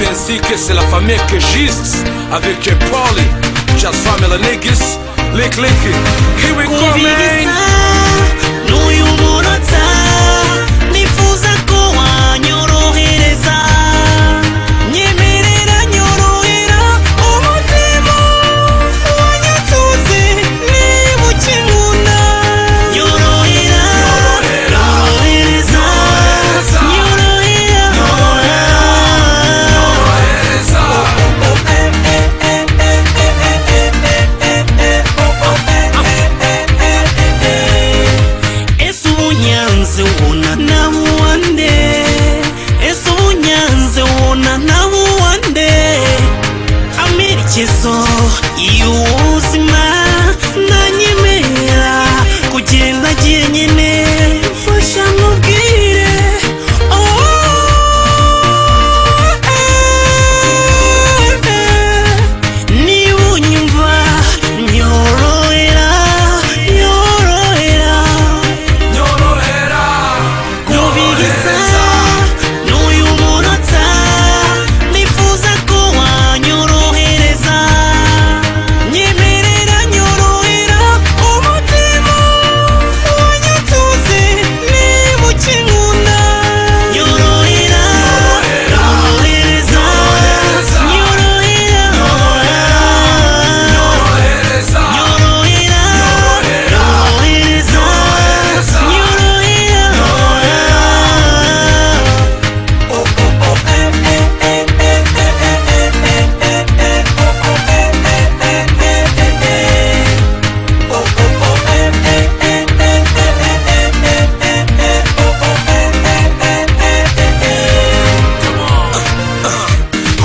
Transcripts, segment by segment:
ainsi que c'est la famille que j'iste avec Paulie, Jazz Family Niggas, Lick Lick. Here we go, man. n'uyu munota nifuza ko wanyorohereza nyemerera nyorohera umutima wanyatunze niba ukimuna nyorohera nyorohereza nyorohera ese ubunyanze ubona nawe uwande ese ubunyanze ubona nawe uwande amerekezo y'ubuzima nanyemerera kugenda njyenyine mfasha mubwire oh, eh, eh. niba unyumva nyorohera nyorohera kubigeza n'uyu munota nifuza ko wanyorohereza nyemerera nyorohera umutima wanyatunze niba ukinkunda nyorohera nyorohereza nyorohera nyorohera nyorohereza nyorohera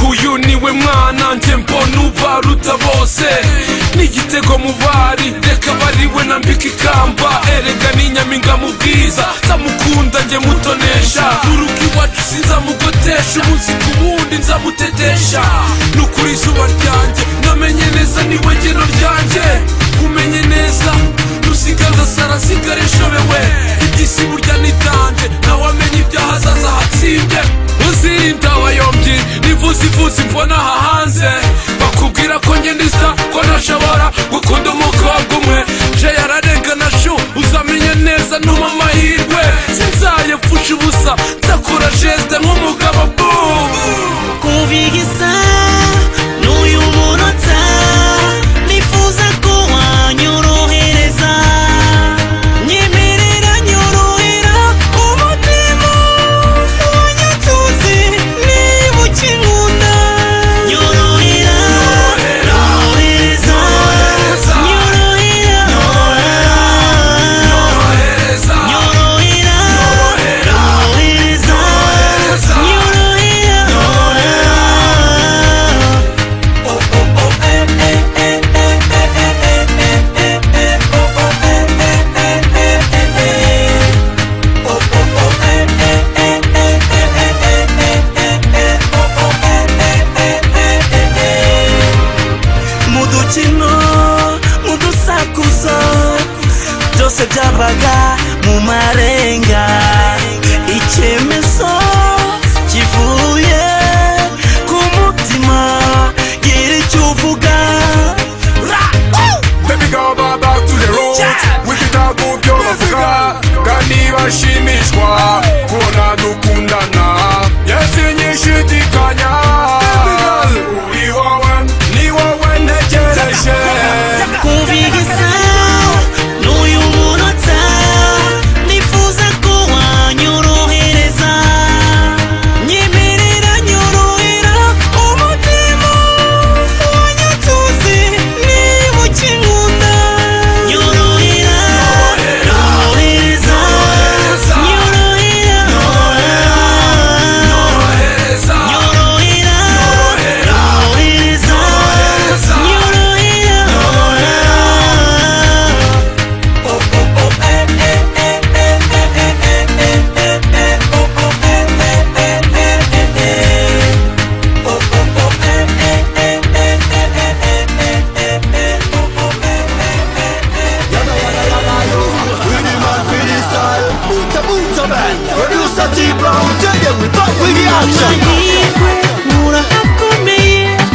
uyu niwe mwana njye mbona ubaruta bose n'igitego mu bari reka bariwe na mbika ikamba erega n'inyaminga mu bwiza nzamukunda njye mutonesha urugo iwacu sinzamugotesha umunsi ku wundi nzamutetesha n'ukuri izuba ryanjye namenye neza niwe ngeno ryanjye umenye neza rusigaza sarasigara inshobewe iby'isi burya n'itanjye nawe amenye ibyahazaza hatsimbye uzirinda abayombyi nivuze ivuze mbona aha hanze bakubwira ko ngendiza ko ntashobora gukunda umukobwa umwe je yararengana shu uzamenye neza ntuma amahirwe sinzaye mfushe ubusa nzakura jeste nk'umugabo bu kubigisa n'uyu munota nifuza ko wanyorohereza nyemerera nyorohera umutima wanyatunze niba ukinkunda nyorohera nyorohereza nyorohera nyorohera nyorohereza nyorohera mu dukino mu dusakuzo byose byabaga mu marenga icyemezo kivuye ku mutima gira icyo uvuga Ra! Woo! Baby girl, back back to the road. Yeah. Wicked out, go byo bavuga kandi bashimishwa kubona dukundana yese nyishidikanya uri wowe ni wowe ntegereje kubigisa n'uyu munota nifuza ko wanyorohereza nyemerera nyorohera umutima wanyatunze niba ukinkunda nyorohera nyorohereza nyorohera nyorohera nyorohereza nyorohera Producer T-Brown, tell them we back with the action. amahirwe murahawe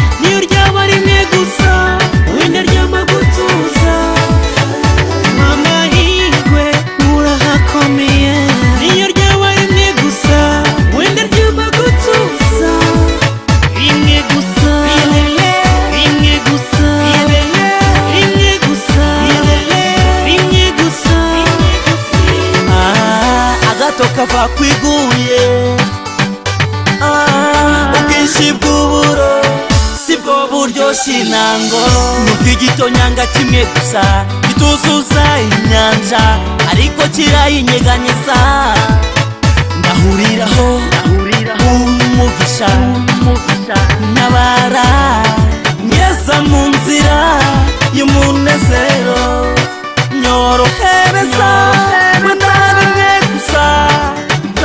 kwiguye Ah, ubwinshi bw'uburo sibwo buryoshya intango ni ukigitonyanga kimwe gusa gituzuza inyanja ariko kirayinyeganyeza ndahuriraho umugisha ntabara ngeza mu nzira y'umunezero nyorohereza mwendana rimwe gusa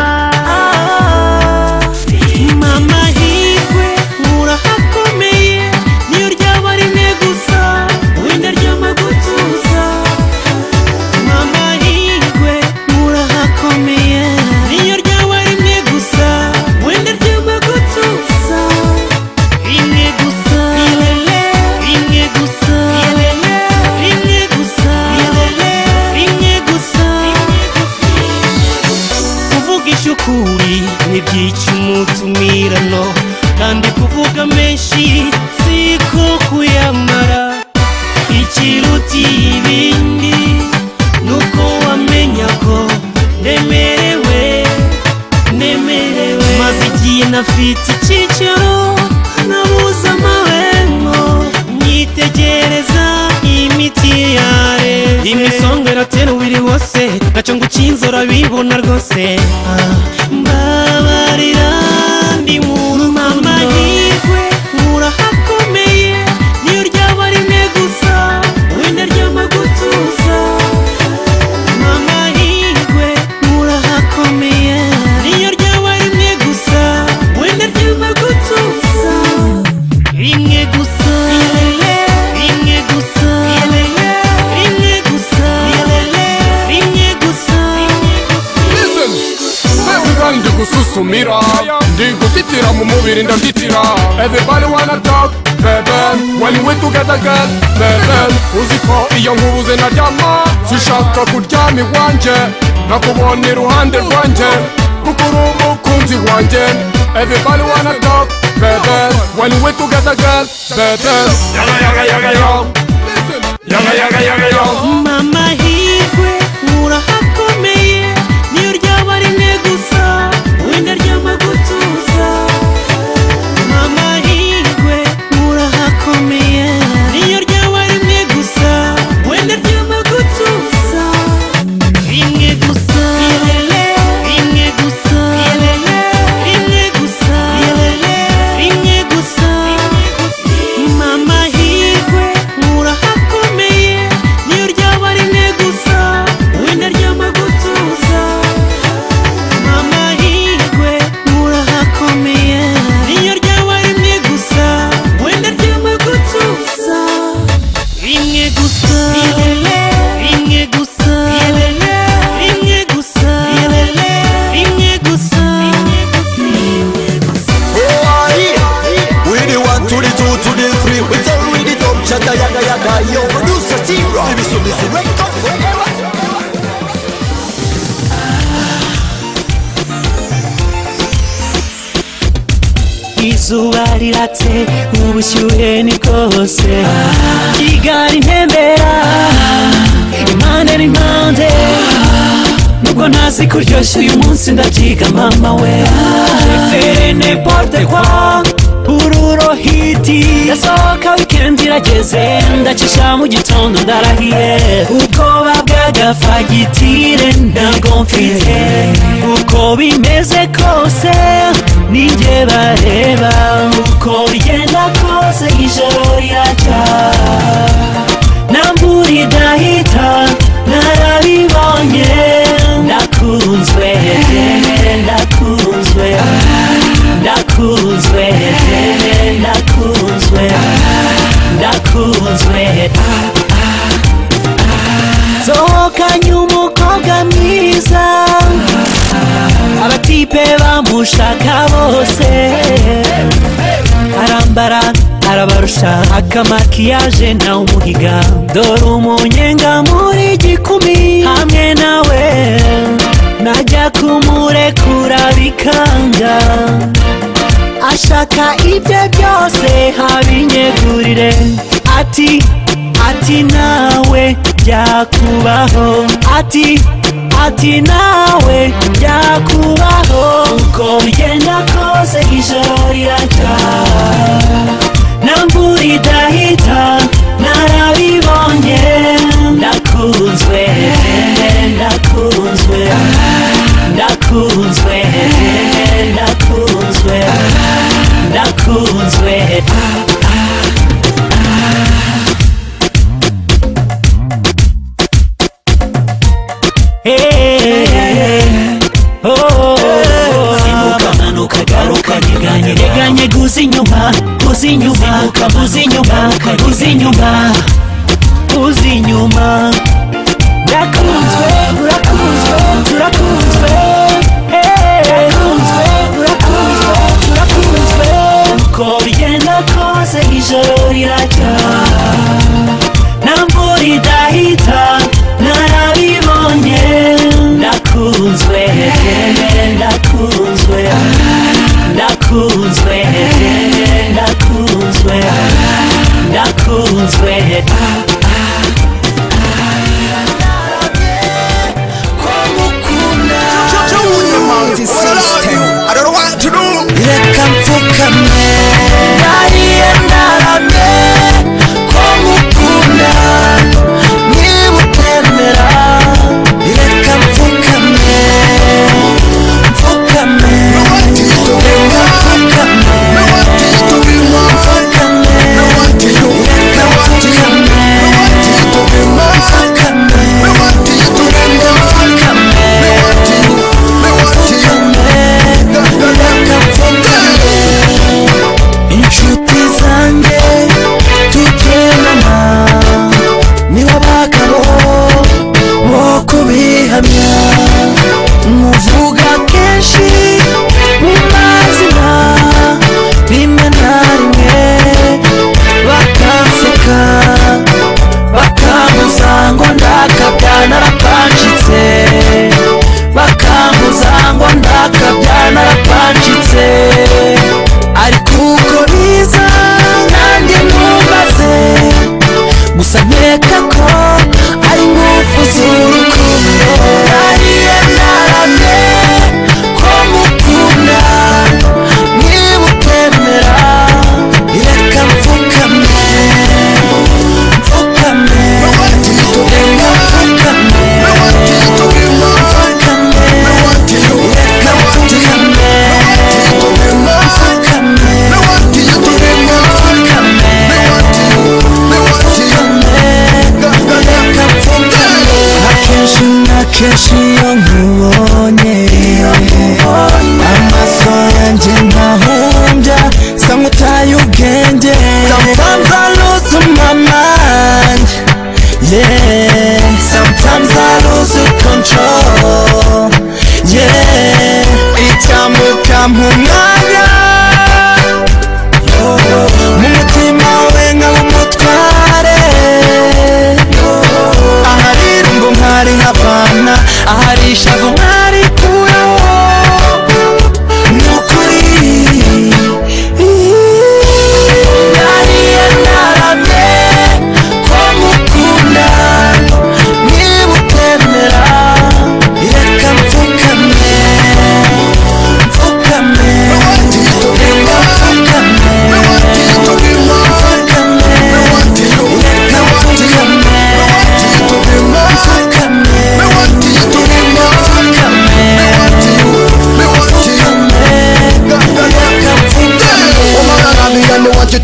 Ah. mama hirwe urahakomeye niyo ryaba rimwe gusa wenda ryama gutuza mama hirwe urahakomeye niyo ryaba rimwe gusa wenda ryama gutuza rimwe gusa rimwe gusa rimwe gusa rimwe gusa kuvugisha ukuri ntibyica umutumirano kandi kuvuga menshi si ko kuyamara ikiruta ibindi nuko wamenya ko ndemerewe ndemerewe maze igihe nafite icyicaro nabuze amahembo nyitegereza imiti yare imisonga iratera umubiri wose gaco ngo ucinzora bibona rwose Ah, mbabarira ndi muntu mama hirwe urahakomeye niyo ryaba rimwe gusa wenda ryama gutuza mama hirwe murahakomeye niyo ryaba rimwe gusa wenda ryaba gutuza rimwe gusa rimwe gusa rimwe gusa rimwe gusa Listen Baby girl ndi gususumira Ndi gutitira mu mubiri ndatitira Everybody wanna talk Baby When we together girl Baby Uzi ko iyo nkubuze naryama Sinshaka kuryama iwanjye Nakubona iruhande rwanjye Kuko uri umukunzi wanjye Everybody wanna talk Baby When we together girl Baby Yaga yaga yaga yo Yaga yaga yaga yo mama hirwe urahakomeye niyo ryaba rimwe gusa wenda ryama gutuza mama hirwe urahakomeye niyo ryaba rimwe gusa wenda ryama gutuza rimwe gusa rimwe gusa rimwe gusa rimwe gusa mama hirwe urahakomeye niyo ryaba rimwe gusa wenda ryama gutuza mama hirwe urahakomeye niyo ryaba rimwe gusa wenda ryama gutuza rimwe gusa rimwe gusa rimwe gusa rimwe gusa We the one, two, the two, two, the three. We tell we the top chatter, yaga yaga. Yo, producer team, rock. This is the record. izuba riratse ubushyuhe ni bwose igare intembera impande n'impande nubwo ntazi kuryoshya uyu munsi ndabyiga mama we referene porte kwa bururo hiti yasohoka wikendi irageze ndacisha mu gitondo ndarahiye ubwoba bw'agafagitire ntabwo mfite uko bimeze kose ninjye bareba uko bigenda kose ijoro riracya namburi ndahita narabibonye ndakunzwe ndakunzwe ndakunzwe ndakunzwe ndakunzwe sohokanye umukobwa mwiza abatipe bamushaka bose arambara arabarusha akamakiyaje na umuhiga dore umunyenga muri gikumi hamwe nawe najya kumurekura bikanga ashaka ibye byose habinyegurire ati ati nawe byakubaho ati ati nawe byakubaho uko bigenda kose ijoro rirataha n'imvura idahita narabibonye ndakunzwe ndakunzwe ndakunzwe ndakunzwe ndakunzwe Eh, oh, oh, oh. manuka garuka ntiganyira Teganye guza inyuma guza inyuma guza inyuma guza inyuma guza inyuma urakunzwe urakunzwe urakunzwe Eh, urakunzwe urakunzwe urakunzwe uko bigenda kose ijoro riracya n'imvura idahita narabibonye ndakunzwe ndakunzwe ndakunzwe ndakunzwe ndakunzwe I don't know what to do reka mfukame nariye ndaramye ko mukunda niba utemera reka mfukame mfukame reka mfukame mfukame reka mfukame mfukame reka mfukame reka mfukame inshuti zanjye tugendana nibo bagabo bo kubihamya muvuga kenshi mu mazina rimwe na rimwe bakanseka bakambuza ngo ndakabya narapanjitse bakambuza ngo ndakabya narapanjitse ariko uko biza nanjye ntubaze gusa nkeka ko ari ingufu z'urukundo nariye naramye ko mukunda niba utemera reka mfukame mfukame reka mfukame mfukame reka mfukame mfukame reka mfukame reka mfukame akenshi na kenshi iyo nkubonye amaso yanjye ntahumbya sa nk'utaye ubwenge sometimes I lose my mind yeah sometimes I lose control yeah icyambuka mu mwanya mu mutima we nkaba umutware aharira ngo nkari havana ahari ishavu nkari kuraho ni ukuri nariye naramye ko mukunda niba utemera reka mfukame mfukame reka mfukame mfukame reka mfukame mfukame reka mfukame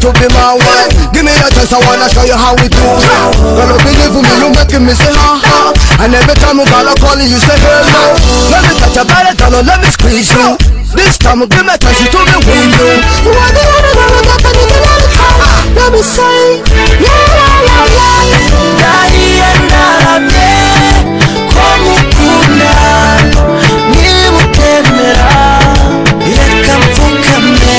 To be my wife, give me a chance. I wanna show you how we do. Girl, you believe me, you making me say ha ha. And every time you gotta call you, you say hello. Let me touch your body, darling, let me squeeze you. This time, give me a chance you to be with you. You are the only girl I got, baby, let me come. Let me say, yeah, yeah, yeah, yeah. Nariye naramye ko mukunda niba utemera reka mfukame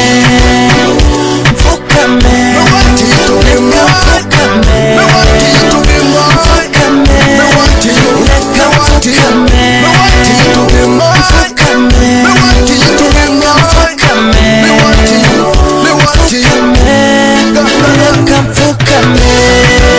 mfukame reka mfukame mfukame reka mfukame mfukame reka mfukame mfukame reka mfukame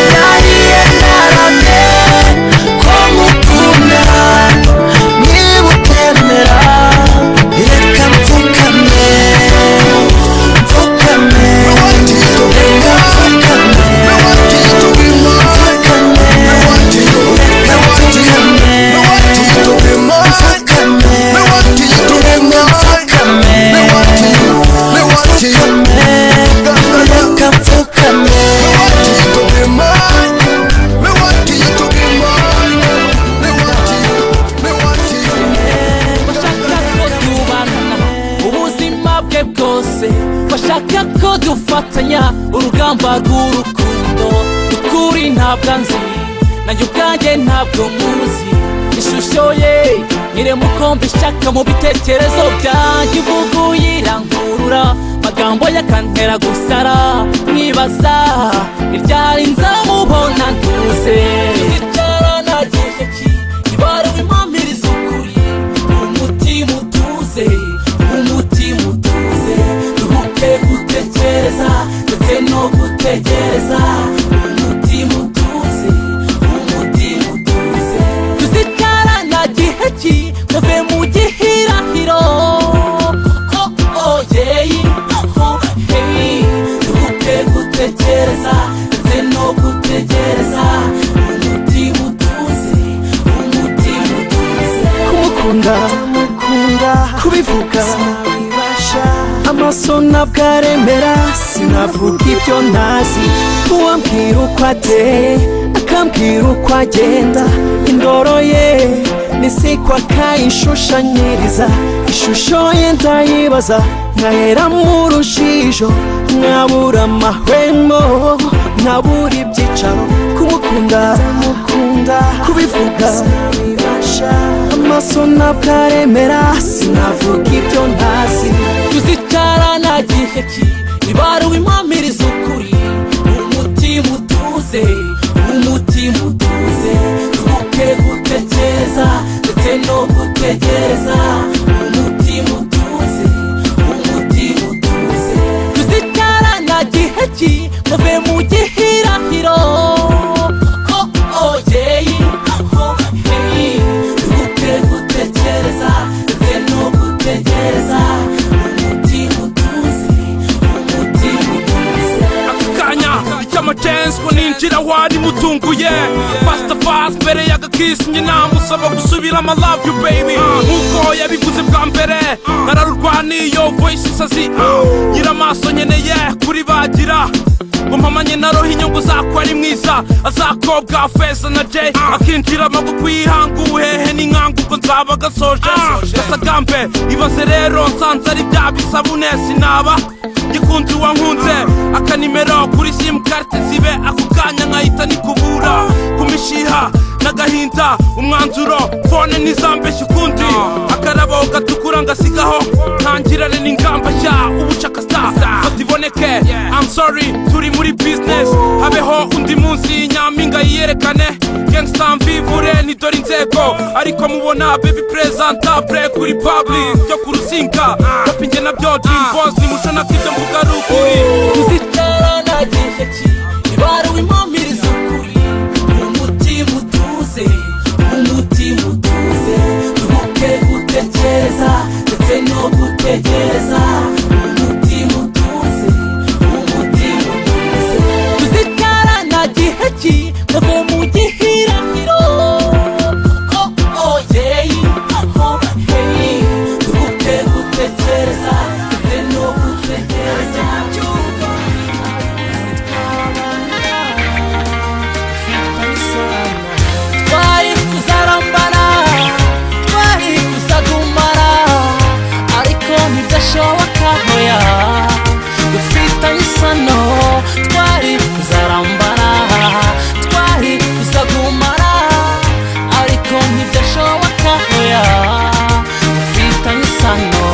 bwe bwose bashaka ko dufatanya urugamba rw'urukundo ukuri ntabwo nzi nanjye ubwanjye ntabwo muzi ishusho ye nyire mukombe ishaka mu bitekerezo byanjye ivuga uyirangurura magambo yakantera gusara mwibaza ni ryari nzamubona ntuze cyaranagiye ki ibaruwe impamiriza ukuri umutima utuze umutima utuze duhuke gutekereza ndetse no gutegereza umutima utuze umutima utuze tuzikarana gihe ki muve mu gihirahiro oh oh yeah oh oh hey duhuke gutekereza ndetse no gutegereza umutima utuze umutima utuze kumukunda kubivuga amaso ntabwo aremera sinavuga ibyo ntazi uwambwira uko ateye akambwira uko agenda indoro ye nisikwa akayishushanyiriza ishusho ye ndayibaza nkahera mu rujijo nkabura amahwemo nkabura ibyicaro kumukunda kubivuga amaso ntabwo aremera sinavuga ibyo ntazi tuzicarana gihe ki ibaruwe impamiriza ukuri umutima utuze umutima utuze twoke gutekereza ndetse no gutegereza umutima utuze umutima utuze tuzicarana gihe ki muve mu gihirahiro oh oh yeah oh hey twoke gutekereza ndetse no gutegereza umutima utuze umutima utuze akanya cy'amacensi ngo ninjira wari mutunguye fasita fasi mbere y'agakisi njye namusaba gusubira ama love you baby nk'uko yabivuze bwa mbere nararurwaniye voice isazi nyira amaso nkeneye kuri bagira ngo mpamanye naroho inyungu zako ari mwiza azakobwa feza na jay akinjiramo kukwihanga ubuhehe n'inkangu ubwo nzaba gasoje gasagambe ibaze rero nsanze ari bya bisabune sinaba gikunzi wankunze akanimero kuri simukarte zibe ako kanya nkahita nikubura ku mishiha n'agahinda umwanzuro fone ntizambeshye ukundi akarabo gatukura ngasigaho ntangirane n'ingamba nshya ubucakasa fata iboneke I'm sorry turi muri business habeho undi munsi nyampinga yiyerekane gangsta mvivure ni dore inzego ariko mubona baby presentable kuri public byo ku rusinga tapi njye nabyo dream boss ni muco na kibyo mvuga ruguru tuzicarana gihe ki ibaruwe impamiriza ukuri umutima utuze umutima utuze duhuke gutekereza ndetse no gutegereza umutima utuze umutima utuze tuzicarana gihe ki muve mu gihirahiro oh oh yeah oh oh hey duhuke gutekereza ndetse no gutegereza twari kuzarambana twari kuzagumana ariko ntibyashoboka hoya dufite isano twari kuzarambana twari kuzagumana ariko ntibyashoboka hoya dufite isano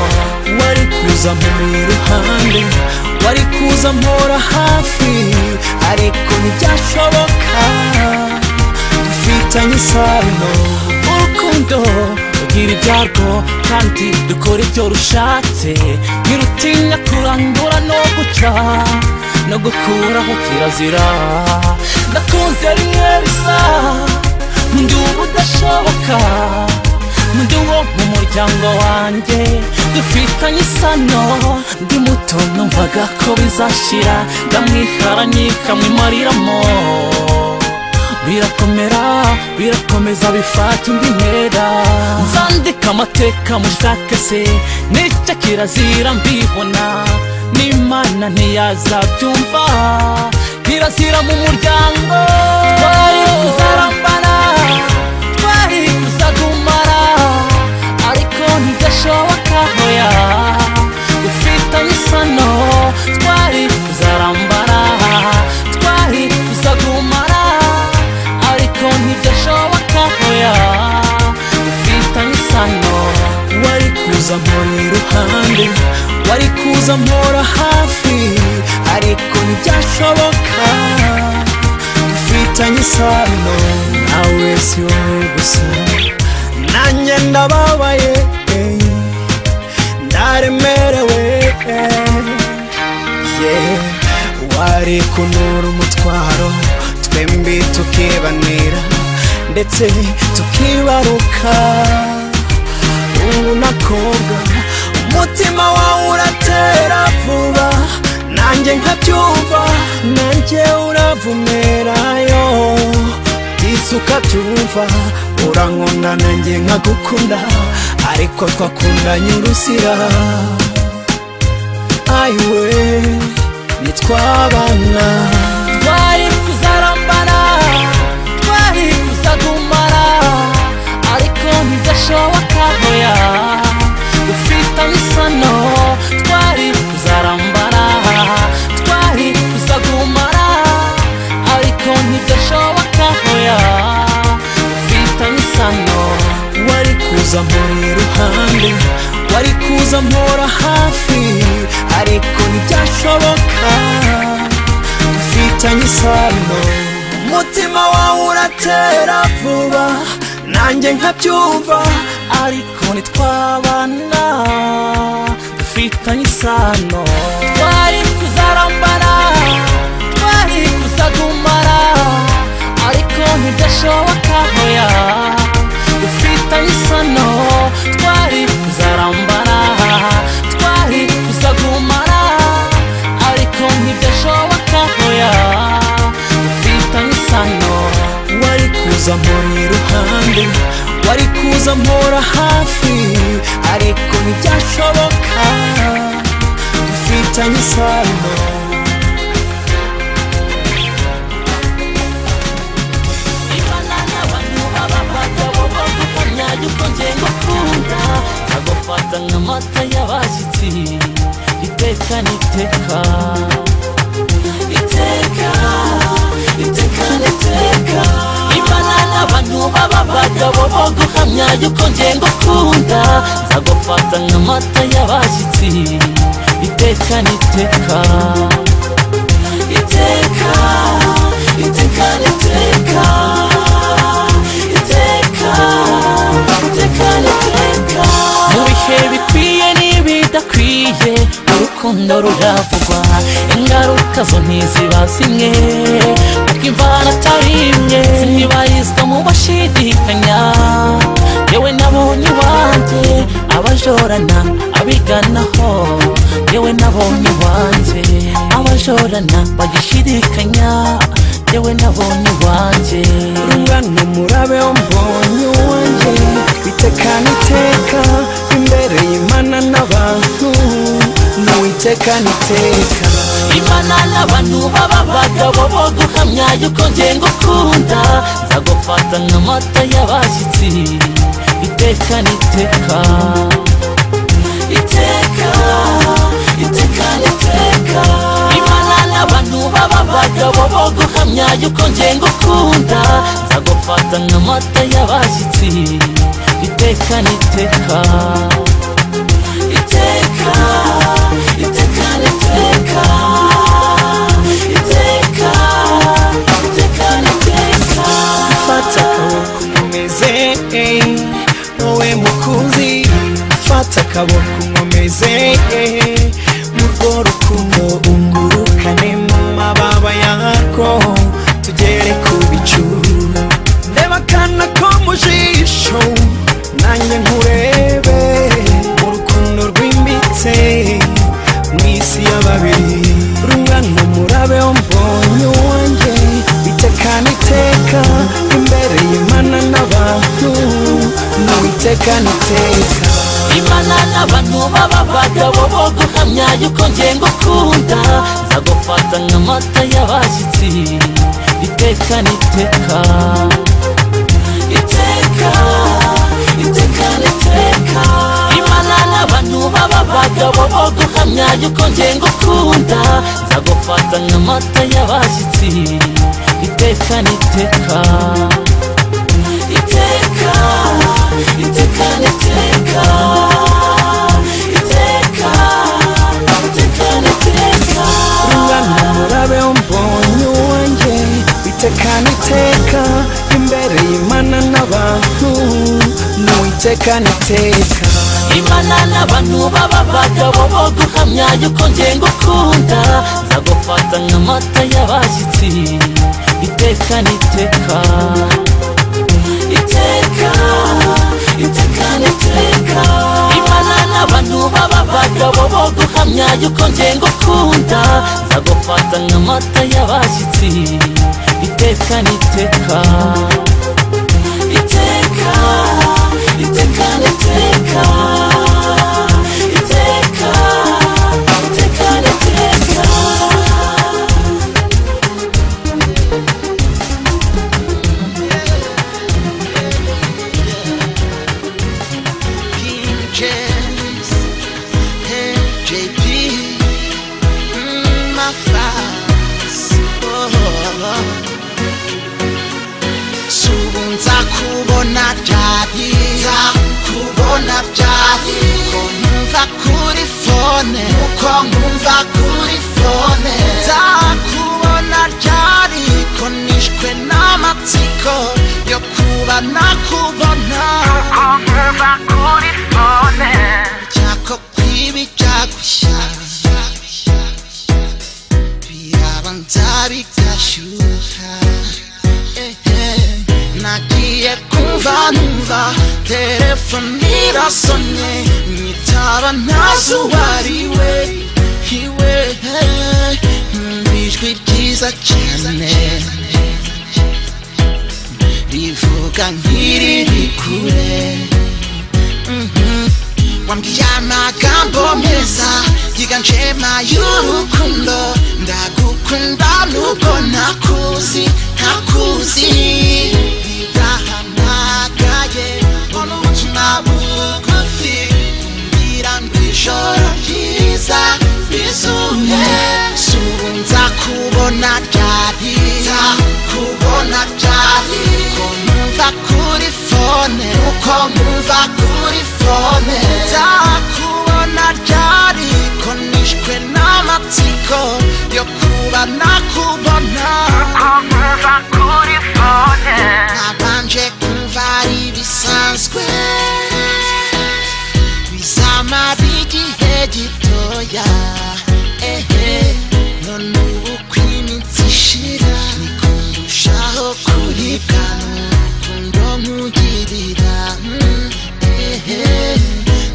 wari kuza mu ruhande wari kuza mpora hafi ariko ntibyashoboka dufitanye isano urukundo rugira ibyarwo kandi dukora ibyo rushatse ntirutinya kurandura no guca no gukuraho kirazira ndakunze rimwe bisa ndi ubudashoboka ndi uwo mu muryango wanjye dufitanye isano ndi muto numvaga ko bizashira ndamwiharanye kamwimariramo birakomera birakomeza bifata indi ntera nzandika amateka mushake se nicyo kirazira mbibona n'imana ntiyazabyumva kirazira mu muryango twari kuzarambana twari kuzagumana ariko ntibyashoboka hoya dufite wari kuza mpora hafi ariko ntibyashoboka dufitanye isano nawe si wowe gusa nanjye ndababaye eh, ndaremerewe eh. yeah. wari kunura umutwaro twembi tukibanira ndetse tukibaruka ubu nakobwa umutima wawe uratera vuba nanjye nkabyumva nanjye uravumerayo ndetse ukabyumva urankunda nanjye nkagukunda ariko twakundanye urusira ayiwe nitwabana twari kuzarambana twari kuzagumana ariko ntibyashoboka hoya ufite isano twari kuzarambana twari kuzagumana ariko ntibyashoboka hoya ufite isano wari kuza mpora iruhande wari kuza mpora hafi ariko ntibyashoboka dufitanye isano umutima wawe uratera vuba nanjye nkabyumva ariko nitwabana dufitanye isano twari kuzarambana twari kuzagumana ariko ntibyashoboka hoya dufite isano twari kuzarambana twari kuzagumana ariko ntibyashoboka hoya dufite isano wari kuza mpora iruhande wari kuza mpora hafi ariko ntibyashoboka dufitanye isano yuko ngiye ngukunda agufata nk'amata y'abashyitsi iteka n'iteka iteka iteka n'iteka imana n'abantu baba abagabo bo guhamya yuko ngiye ngukunda nzagufata nk'amata y'abashyitsi iteka n'iteka iteka iteka n'iteka iteka iteka n'iteka mu bihe bikwiye n'ibidakwiye urukundo ruravugwa ingaruka zo ntiziba zimwe kuko imvano atari imwe zibarizwa mu bashidikanya yewe nabonye iwanjye abajorana abiganaho yewe nabonye iwanjye abajorana bagishidikanya yewe nabonye iwanjye rungano murabe mbonye uwanjye iteka n'iteka imbere y'imana n'abantu nawe iteka n'iteka imana n'abantu baba abagabo bo guhamya yuko ngiye ngukunda nzagufata nk'amata y'abashyitsi iteka n'iteka iteka iteka n'iteka imana n'abantu baba abagabo bo guhamya yuko ngiye ngukunda nzagufata nk'amata y'abashyitsi iteka n'iteka iteka iteka n'iteka iteka iteka n'iteka fata akaboko nkomeze eh, wowe mukunzi fata akaboko nkomeze eh, mu rwo rukundo ungurukane mu mababa yako tugere ku bicu ndeba akana ko mu jisho nanjye nkurebe mu rukundo rwimbitse mu isi ya babiri rungano murabe mbonye uwanjye iteka n'iteka imbere y'imana n'abantu nawe iteka n'iteka imana n'abantu baba abagabo bo guhamya yuko ngiye ngukunda nzagufata nk'amata y'abashyitsi iteka n'iteka iteka iteka n'iteka imana n'abantu baba abagabo bo guhamya yuko ngiye ngukunda nzagufata nk'amata y'abashyitsi iteka n'iteka iteka iteka n'iteka iteka tukanateka imana n'abantu baba abagabo bo guhamya yuko nge ngukunda nzagufata nk'amata y'abashyitsi iteka n'iteka iteka iteka n'iteka imana n'abantu baba abagabo bo guhamya yuko nge ngukunda nzagufata nk'amata y'abashyitsi iteka n'iteka iteka iteka n'iteka iteka iteka n'iteka King James, hey, JP, mm, my fans, oh, oh, oh. subu nzakubona byari nzakubona byari uko nkumva kuri fone uko nkumva kuri fone nzakubona byari ko nishwe n'amatsiko yo kuba nakubona byako kwibi byagushya birabanza bigashyuha ehe. nagiye kumva numva telefoni irasonye nyitaba ntazi uwo ari we iwe ehe. Numva ijwi ryiza cyane rivuga nk'iriri kure Mhm. wambwiye amagambo meza yiganjema y'urukundo ndagukunda nubwo ntakuzi ntakuzi ndahamagaye mbona ubutumwa bugufi mbwira ngo ijoro ryiza rizuye si ubu nzakubona ryari nzakubona ryari ko numva kuri fone uko numva kuri fone nzakubona ryari ko nishwe n'amatsiko yo kuba nakubona nabanje kumva ari ibisanzwe bizamara igihe gitoya ehe none ubu uko iminsi ishira niko ndushaho kuribwa n'urukundo nkugirira mm, ehe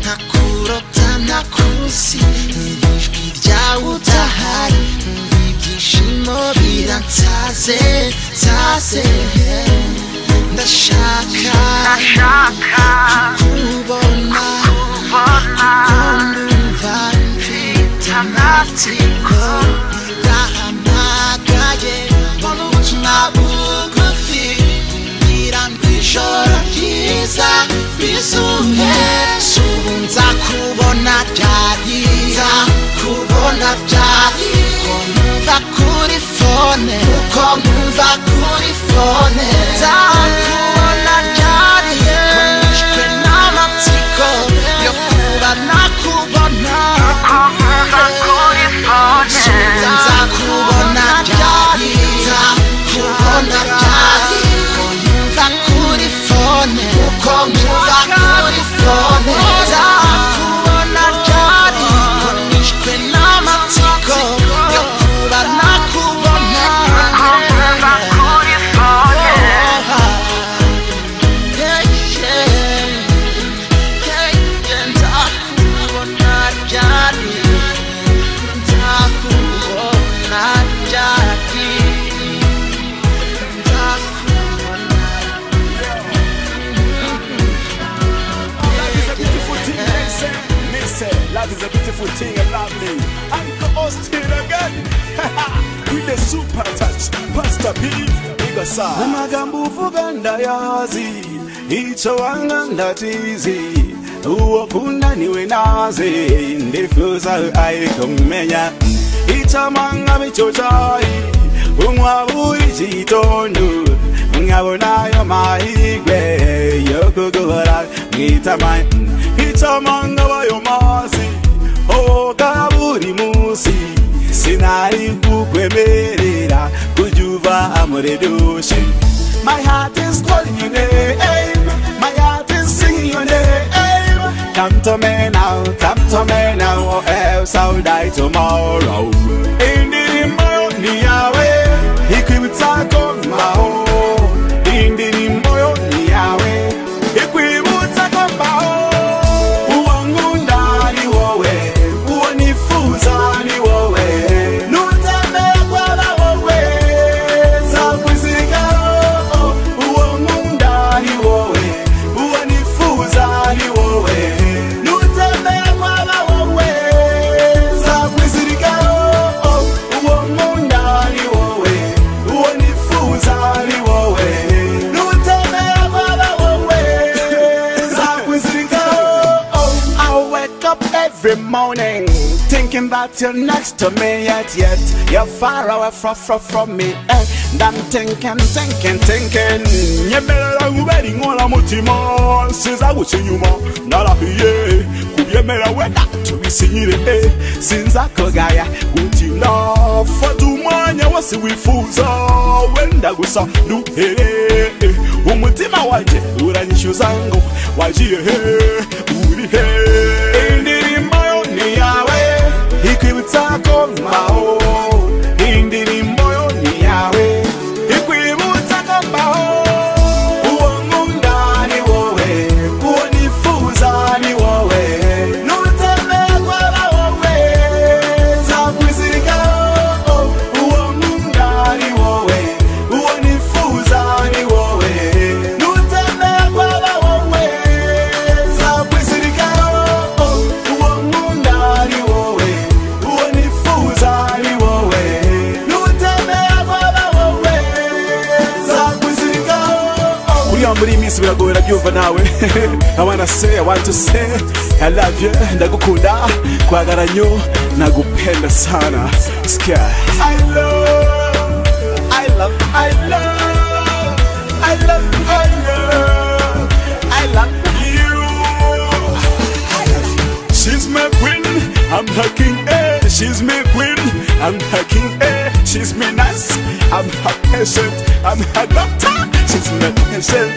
ntakurota ntakuzi Numva ijwi ryawe utahari Numva ibyishimo biransaze nsaze ndashaka kubona ndumva mfite amatsiko ndahamagaye mbona ubutumwa bugufi mbwira ngo ijoro ryiza bizuye si ubu nzakubona ryari nzakubona ryari ko numva kuri fone uko numva kuri fone nzakubona ryari ko nishwe n'amatsiko yo kuba nakubona nzakubona ryari nzakubona ryari ko numva kuri fone uko numva kuri fone nzakubona ryari ko nishwe n'amatsiko yo kuba nakubona Yeah, yeah. is a beautiful thing, they say. Me say, love is a beautiful thing, and lovely. Uncle Austin again. With the super touch, Pastor P. Igasa. Amagambo uvuga ndayazi, icho wanga ndatizi. Uwo kunda niwe naze, ndifuza ayikumenya. Ichamanga bichochai, umwaburi chitondu. ngabonayo mahigwe yokugubara mwitamaye icamanga bayomazi oga buri musi sinari kukwemerera kuja uva muri dushi My heart is calling your name, my heart is singing your name. Come to me now, come to me now, or else I'll die tomorrow. Indirimbo ni yawe, ikwibutsa mbaho. Indirimbo yo ni yawe, ikwibutsa mbaho. Uwo nkunda ni wowe, uwo nifuza ni wowe. Nutembera kwaba wowe, nzakuzigaho. Uwo nkunda ni wowe, uwo nifuza ni wowe. Nutembera kwaba wowe, nzakuzigaho. Uwo nkunda ni wowe, uwo nifuza ni wowe. Nutembera kwaba wowe, nzakuzigaho. I wake up every morning thinking that you're next to me, yet yet you're far away from from, from me. eh. And I'm thinking, thinking, thinking. Nyemera nguberi ngola mutima, sinza guchinyuma narahiye. Kubyemera wenda tubisinyire, eh. sinza kogaya gutinda. Fata umwanya wose wifuza, wenda gusa nduhere. eh. Umutima wanje uranyishyuza ngo wagiye he uri he indirimbo yo ni yawe ikwibutsa ko mbaho indirimbo yo ni yawe ikwibutsa ko mbaho uwo nkunda ni wowe uwo nifuza ni wowe nutembera kwaba wowe nzakwizirikaho uwo nkunda ni wowe uwo nifuza ni wowe nutembera kwaba wowe nzakwizirikaho uwo nkunda ni wowe uwo nifuza ni wowe nutembera kwaba wowe nzakwizirikaho kuriya muri iyi minsi biragora byumva nawe abana se abantu se alavye ndagukunda kwagaranyo nagupenda sana sikia I love I love, I love, I love, I love, I love you. I love you. She's my queen, I'm her king, eh. She's my queen, I'm her king, eh. She's my nurse, I'm her patient, I'm her doctor, she's my patient.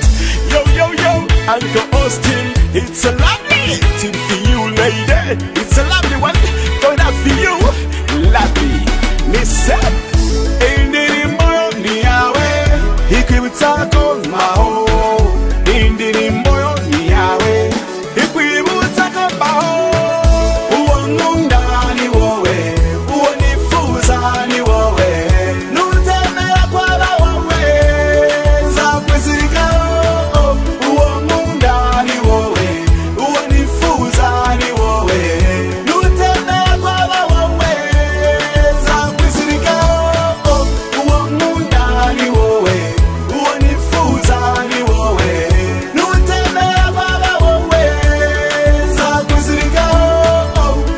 Yo, yo, yo, Uncle Austin, it's a lovely thing for you, lady. It's a lovely one, gonna for you, lovely. Listen indirimbo yo ni yawe ikwibutsa ko mbaho indirimbo yo ni yawe ikwibutsa ko mbaho uwo nkunda ni wowe uwo nifuza ni wowe nutemera kwaba wowe nzakwizirikaho uwo nkunda ni wowe uwo nifuza ni wowe nutemera kwaba wowe nzakwizirikaho uwo nkunda ni wowe uwo nifuza ni wowe nutemera kwaba wowe nzakwizirikaho uwo nkunda ni wowe uwo nifuza ni wowe nutemera kwaba wowe nzakwizirikaho nzakwizirikaho nzakwizirikaho nzakwizirikaho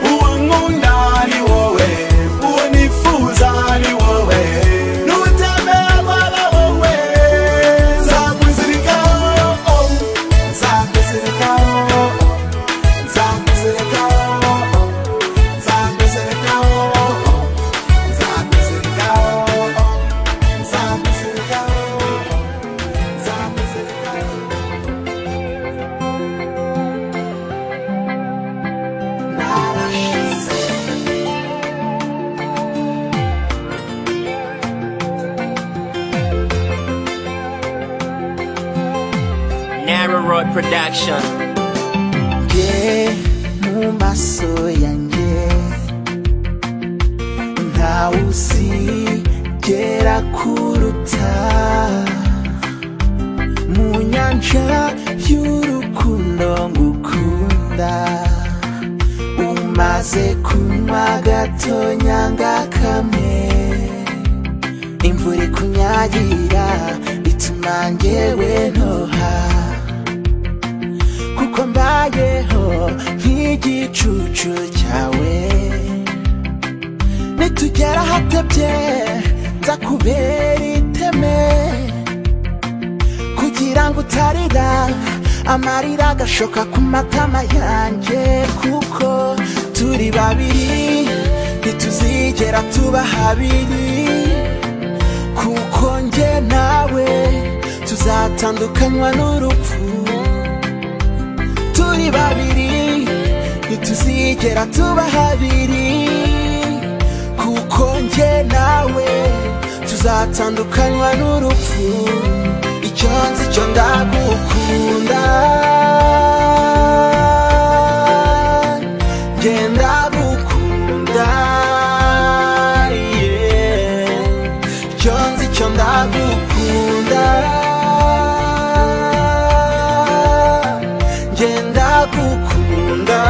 Narrow Road Production. nge mu maso yanjye ntawe uzigera kuruta mu nyanja y'urukundo ngukunda umaze kunywa gatonya ngakamwe imvura ikunyagira ituma ngewe ntoha kuko mbayeho nk'igicucu cyawe nitugera ahatebye nzakubera iteme kugira ngo utarira amarira agashoka ku matama yanjye kuko turi babiri ntituzigera tuba habiri kuko njye nawe tuzatandukanywa n'urupfu turi babiri ntituzigera tuba habiri kuko njye nawe tuzatandukanywa n'urupfu icyo nzi cyo ndagukunda njye ndagukunda yeah. icyo nzi cyo ndagukunda njye ndagukunda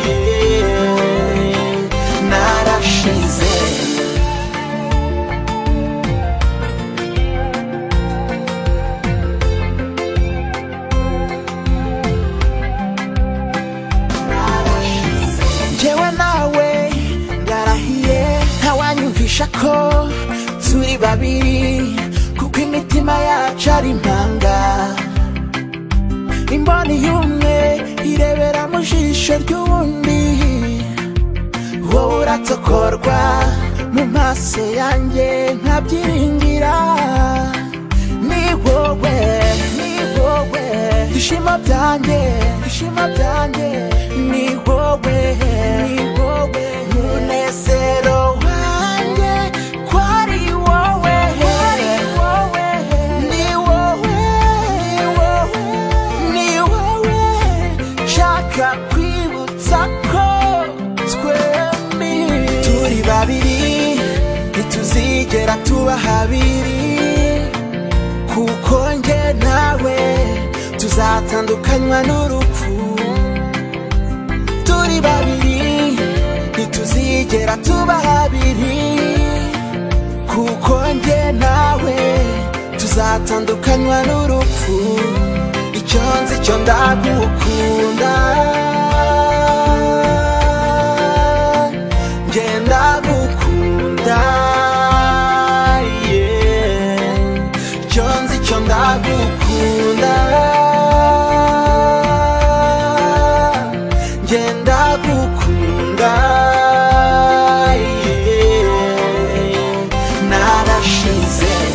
yeah. narashize njyewe nawe ndarahiye ntawanyumvisha ko turi babiri kuko imitima yacu ari impanga imboni y'umwe irebera mu jisho ry'uwundi wowe uratokorwa mu maso yanjye nkabyiringira ni wowe ni wowe ishimo byanjye ishimo byanjye ni wowe ni wowe umunezero wanjye kwari wowe ni wowe ni wowe ni wowe nshaka kwibutsa ko twembi turi babiri ntituzigera tuba habiri kuko njye nawe tuzatandukanywa n'urupfu turi babiri ntituzigera tuba habiri kuko njye nawe tuzatandukanywa n'urupfu icyo nzi cyo ndagukunda njye ndagukunda yeah. icyo nzi cyo ndagukunda njye ndagukunda yeah. narashize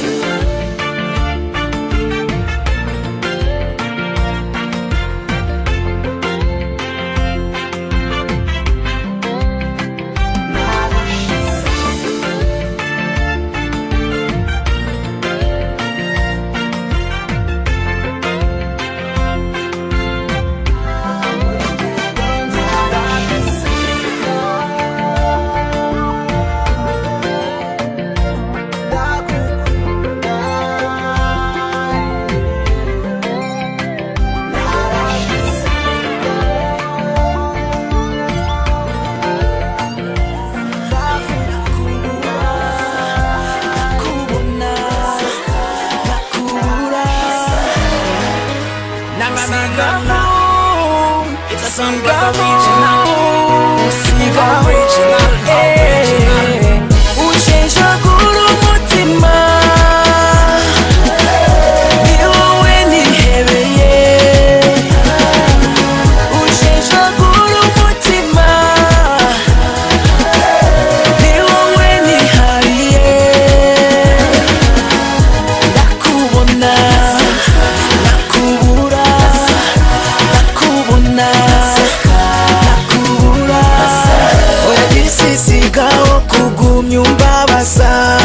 Sigaho kugumya umbabaza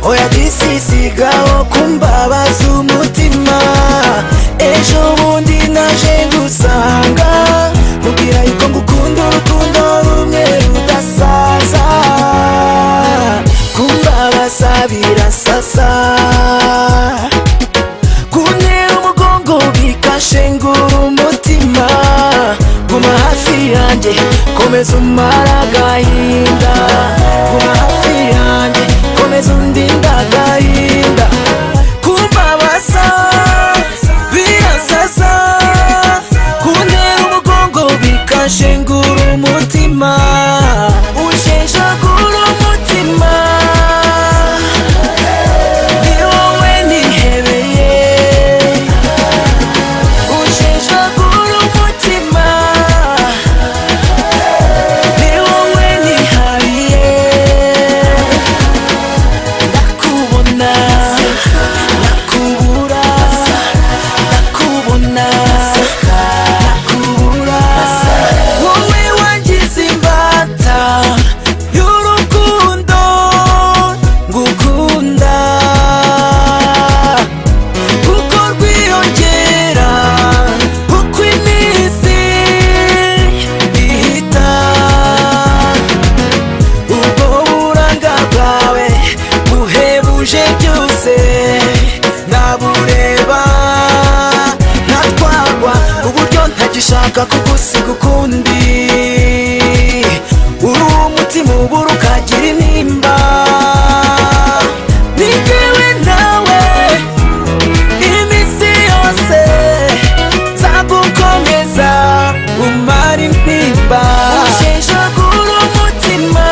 Oya disisigaho kumbabaza umutima Ejo bundi naje gusanga Kugira yuko ngukunda urukundo rumwe rudasaza Kumbabaza birasasa kuntera umugongo bikashengura umutima guma hafi yanjye komeza umara agahinda guma hafi yanjye komeza undinda agahinda kumbabaza birasasa kuntera umugongo bikashengura umutima usheshagura umutima ni wowe nihebeye usheshagura umutima ni wowe nihariye ndakubona ndakubura ndakubona ndakubura ndashaka kugusiga ukundi uri uwo mutima ubura ukagira intimba ni jyewe nawe iminsi yose nzagukomeza umara intimba usheshagura umutima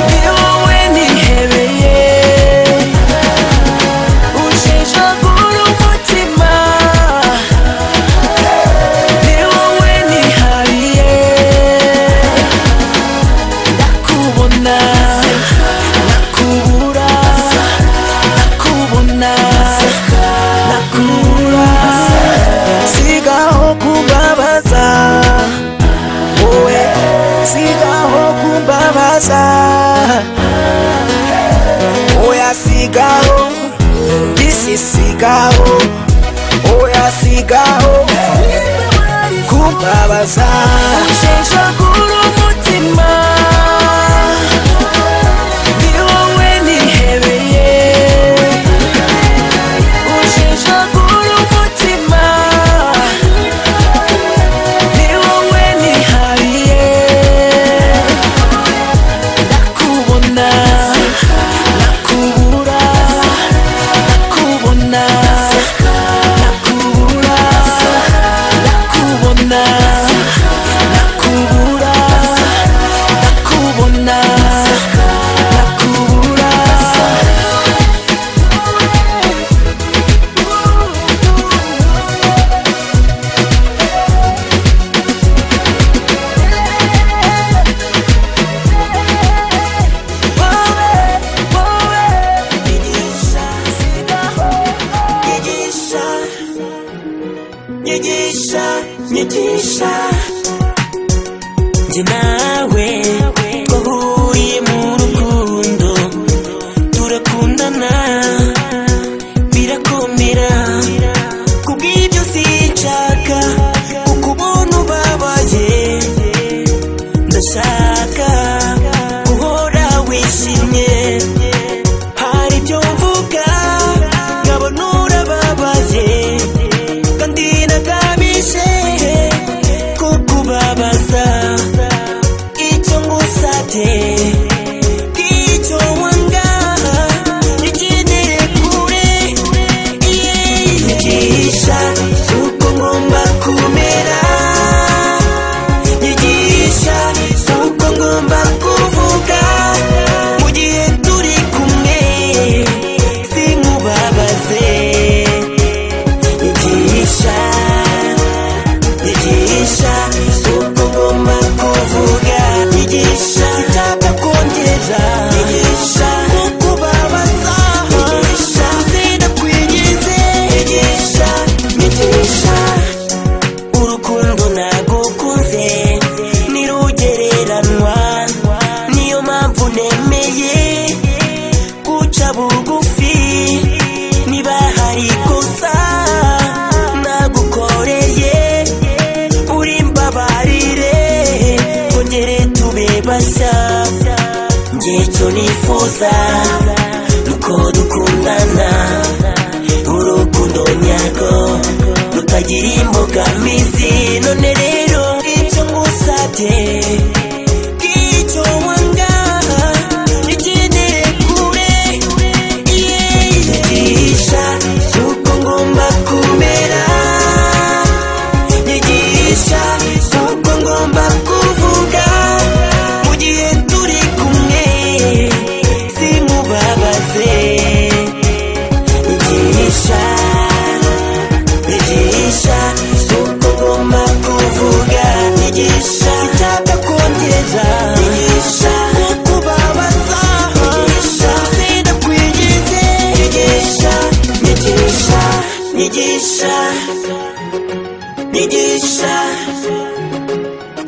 ni wowe nihebeye ushishagura umutima ni wowe nihariye ndakubona nakubura nakubona nakubura sigaho kubabaza wowe sigaho kubabaza oya sigaho This is cigarro Oya cigarro Kumbabaza Usheshagura umutima Ni wowe nihebeye Usheshagura umutima Ni wowe nihariye Ndakubona Nakubura nakubona nakubura nakubona nakubura nakubona nakubura njye nawe twahuye mu rukundo turakundana birakomera kubw'ibyo sinshaka kukubona ubabaye ndashaka guhora wishimye hari ibyo mvuga nkabona urababaye kandi nagamije kukubabaza icyo ngusabye icyo wanga nigendere kure nyigisha uko ngomba kumera nyigisha uko ngomba kuvuga mu gihe turi kumwe sinkubabaze nyigisha nyigisha uko ngomba kuvuga nyigisha sitapfa kongera nyigisha kukubabaza nyigisha sinakwigize nyigisha nyigisha urukundo nagukunze ntirugereranwa niyo mpamvu nemeye guca bugufi niba hari ikosa nagukoreye uri mbabarire kongere tube bashya njye cyo nifuza nuko dukundana urukundo nyarwo rutagira imbogamizi none rero icyo ngusabye icyo wanga nigendere kure nyigisha uko ngomba kumera nyigisha uko ngomba kuvuga mu gihe turi kumwe simubabaze nyigisha nyigisha uko ngomba kuvuga nyigisha sitapfa kongeza nyigisha kukubabaza nyigisha sindakwigize nyigisha nyigisha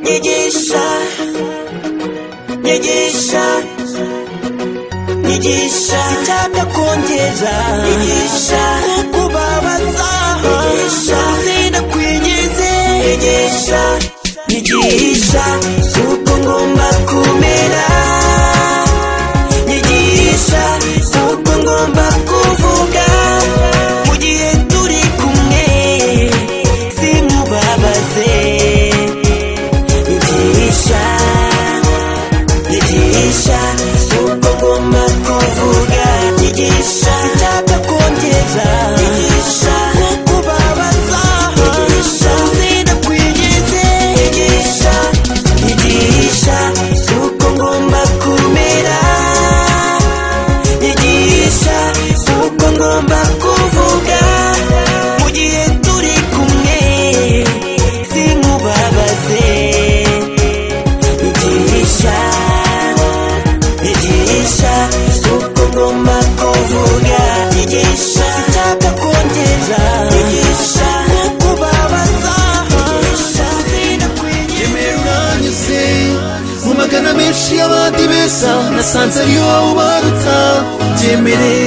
nyigisha nyigisha nyigisha nyigisha nyigisha sitapfa kongeza nyigisha kukubabaza nyigisha sinakwigize nyigisha nyigisha uko ngomba kumera nyigisha uko ngomba kuvuga mu gihe turi kumwe si nyigisha uko ugomba kuvuga nyigisha sitapfa kongeza nyigisha uko ubabaza nyigisha sinakwigeze nyigisha nyigisha uko ngomba kumera nyigisha uko ngomba kuvuga mu gihe turi kumwe simubabaze nyigisha nyigisha uko ngomba kuvuga nyigisha sitapfa kongeza nyigisha uko ubabaza nyigisha naranyuze mu magana menshi y'abandi beza nasanze ari wowe ubaruta byemere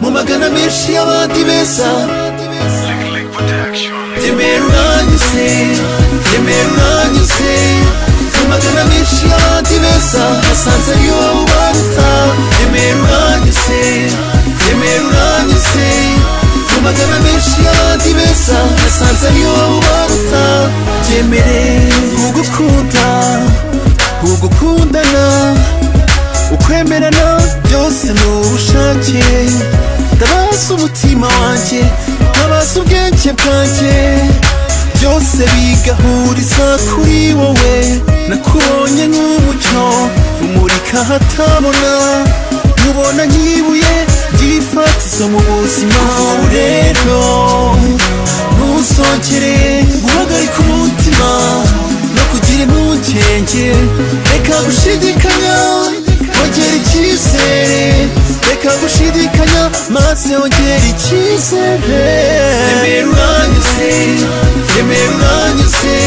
mu magana menshi y'abandi beza byemere uranyuze byemere uranyuze mu magana menshi y'abandi beza nasanze ari wowe ubaruta byemere uranyuze byemere uranyuze mu magana menshi y'abandi beza nasanze ari wowe ubaruta byemere ugukunda ugukundana ukwemerana byose ni ubushake ndabaza umutima wanjye ndabaza ubwenge bwanjye byose bigahuriza kuri wowe nakubonye nk'umucyo umurika ahatabona nkubona nk'ibuye ryifatizo mu buzima ubu rero ntuzongere guhagarika umutima no kugira impungenge reka gushidikanya wongera icyizere reka gushidikanya maze wongera icyizere remera uranyuze remera uranyuze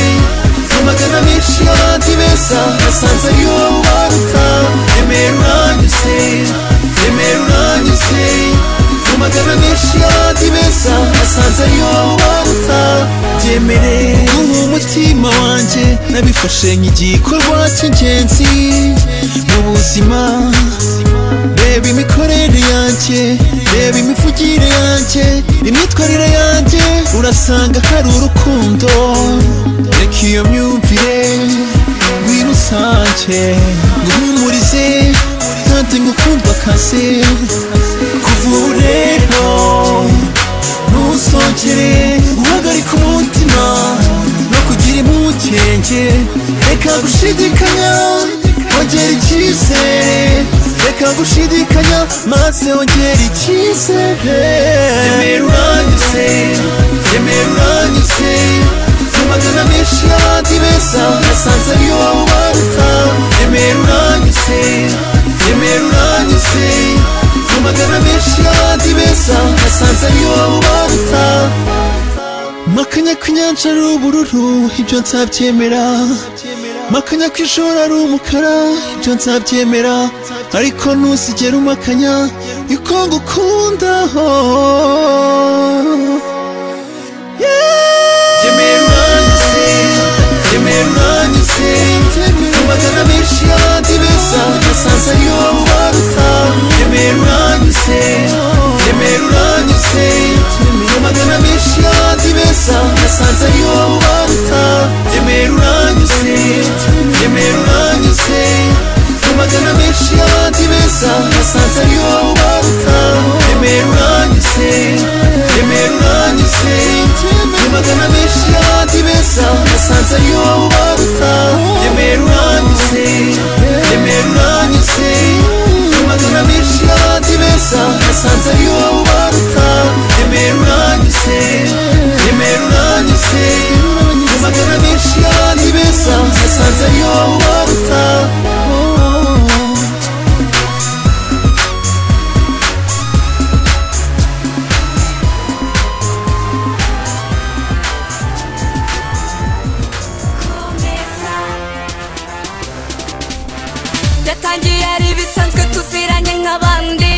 mu magana menshi y'abandi beza nasanze ari wowe ubaruta remera uranyuze remera uranyuze mu magana menshi y'abandi beza nasanze ari wowe ubaruta byemere guha umutima wanjye nabifashe nk'igikorwa cy'ingenzi mu buzima reba imikorere yanjye reba imivugire yanjye imyitwarire yanjye urasanga hari urukundo reka iyo myumvire wirusange nguhumurize kandi ngukundwa akazi kuva ubu rero ntuzongere guhagarika umutima no kugira impungenge reka gushidikanya wongera icyizere reka gushidikanya maze wongera icyizere remera uranyuze remera uranyuze mu magana menshi y'abandi beza nasanze ari wowe ubaruta remera uranyuze remera uranyuze mu magana menshi y'abandi beza nasanze ari wowe ubaruta makanya ko inyanja ari ubururu ibyo nzabyemera makanya ko ijoro ari umukara ibyo nzabyemera ariko ntuzigere umakanya yuko ngukunda magana menshi y'abandi beza nasanze ari wowe ubaruta remera uranyuze remera uranyuze mu magana menshi y'abandi beza nasanze ari wowe ubaruta remera uranyuze remera uranyuze mu magana menshi y'abandi beza nasanze ari wowe ubaruta remera uranyuze remera uranyuze mu magana menshi y'abandi beza nasanze ari wowe ubaruta remera uranyuze remera uranyuze mu magana menshi y'abandi beza nasanze ari wowe ubaruta remera uranyuze remera uranyuze mu magana menshi y'abandi beza nasanze ari wowe ubaruta yatangiye ari ibisanzwe tuziranye nk'abandi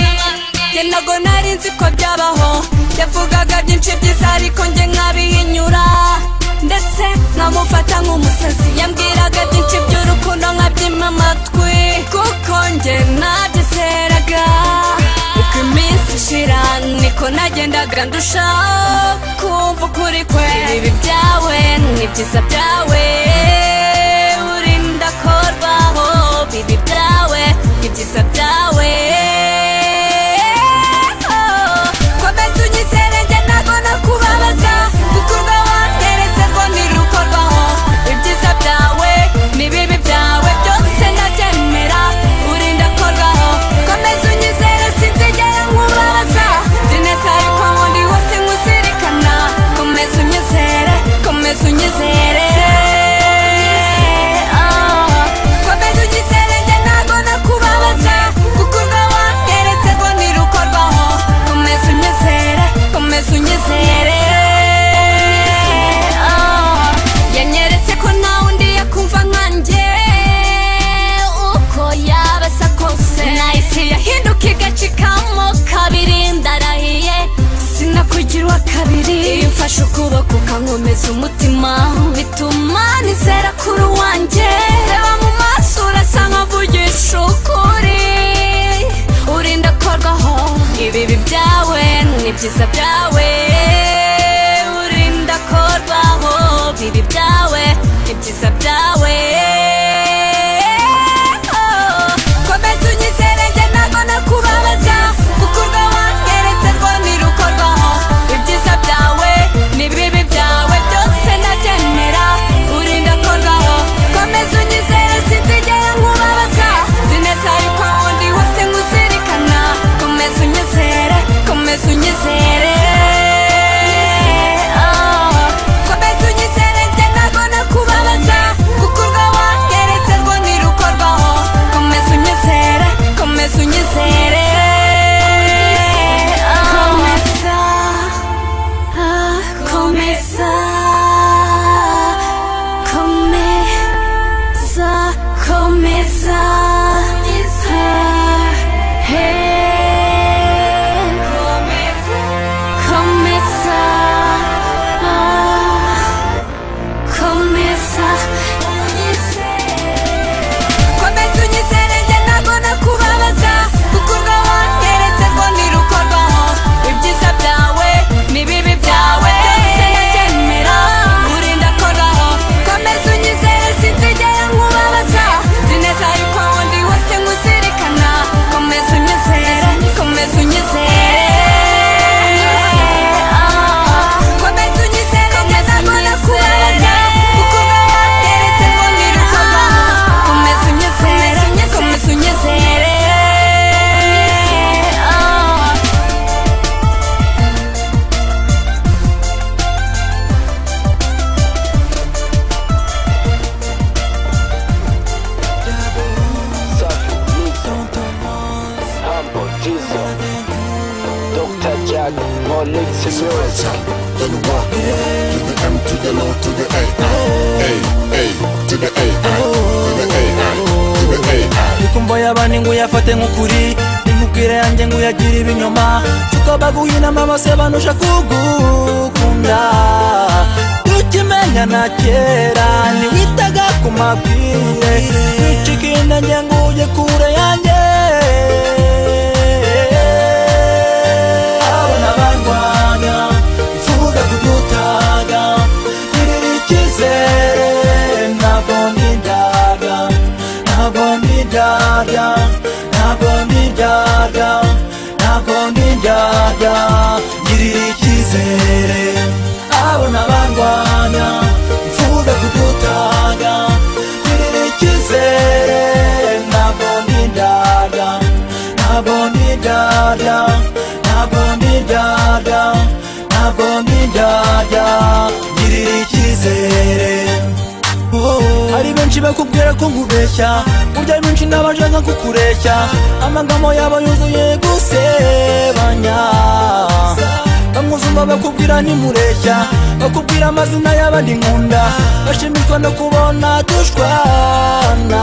njye ntago nari nzi ko byabaho yavugaga byinshi byiza ariko njye nkabihinyura ndetse nkamufata nk'umusazi yambwiraga byinshi by'urukundo nkabyima amatwi kuko njye nabyizeraga uko iminsi ishira niko nagendaga ndushaho kumva ukuri kwe ibi byawe ni byiza byawe urinde nkomeza umutima bituma nizera kuri wanjye reba mu maso urasa nkavugisha ukuri urinda korwaho ibibi byawe n'ibyiza byawe urinda korwaho bibi byawe n'ibyiza byawe Oh, komeza unyizere njye ntago nakubabaza kuko urwo wankeretse rwo ntirukorwaho ibyiza byawe n'ibibi byawe byose ndabyemera urinda korwaho komeza unyizere sinzigera nkubabaza nzi neza yuko aho ndi hose nkuzirikana komeza unyizere komeza unyizere Oh, komeza unyizere njye ntago nakubabaza kuko urwo wankeretse rwo ntirukorwaho komeza unyizere komeza unyizere Oh. komeza ah, komeza komeza komeza Ah, hey. komeza ah, komeza komeza unyizere njye ntago nakubabaza kuko urwo wangeretse rwo ntirukorwaho ibyiza byawe n'ibibi byawe byose ndabyemera urinda koraho komeza unyizere sinzigera nkubabaza nzi neza yuko aho ndi hose nkuzirikana komeza unyizere komeza unyizere Ah, komeza unyizere njye ntago nakubabaza kuko urwo wangeretse rwo ntirukorwaho komeza unyizere komeza unyizere Ah. reka umva abandi ngo uyafate nk'ukuri nimubwire yanjye ngo uyagire ibinyoma tukabaguha inama bose banuje kugukunda tukimenya na kera ntiwitaga ku mabwire wicika inda njye ngo ujye kure yanjye abona barwanya ifuza kudutaga ntibiri icyizere ntabwo ntindaga ntabwo ntindaga ntabwo ntindaga ntabwo ntindaga ngirira icyizere abona barwanya ifuza kudutaga ngirira icyizere ntabwo ntindaga ntabwo ntindaga ntabwo ntindaga ntabwo ntindaga ngirira icyizere hari benshi bakubwira ko nkubeshya burya benshi n'abashaka kukureshya amagambo yabo yuzuye gusebanya bamwuzuma bakubwira ntimureshya bakubwira amazina y'abandi nkunda bashimishwa no kubona dushwana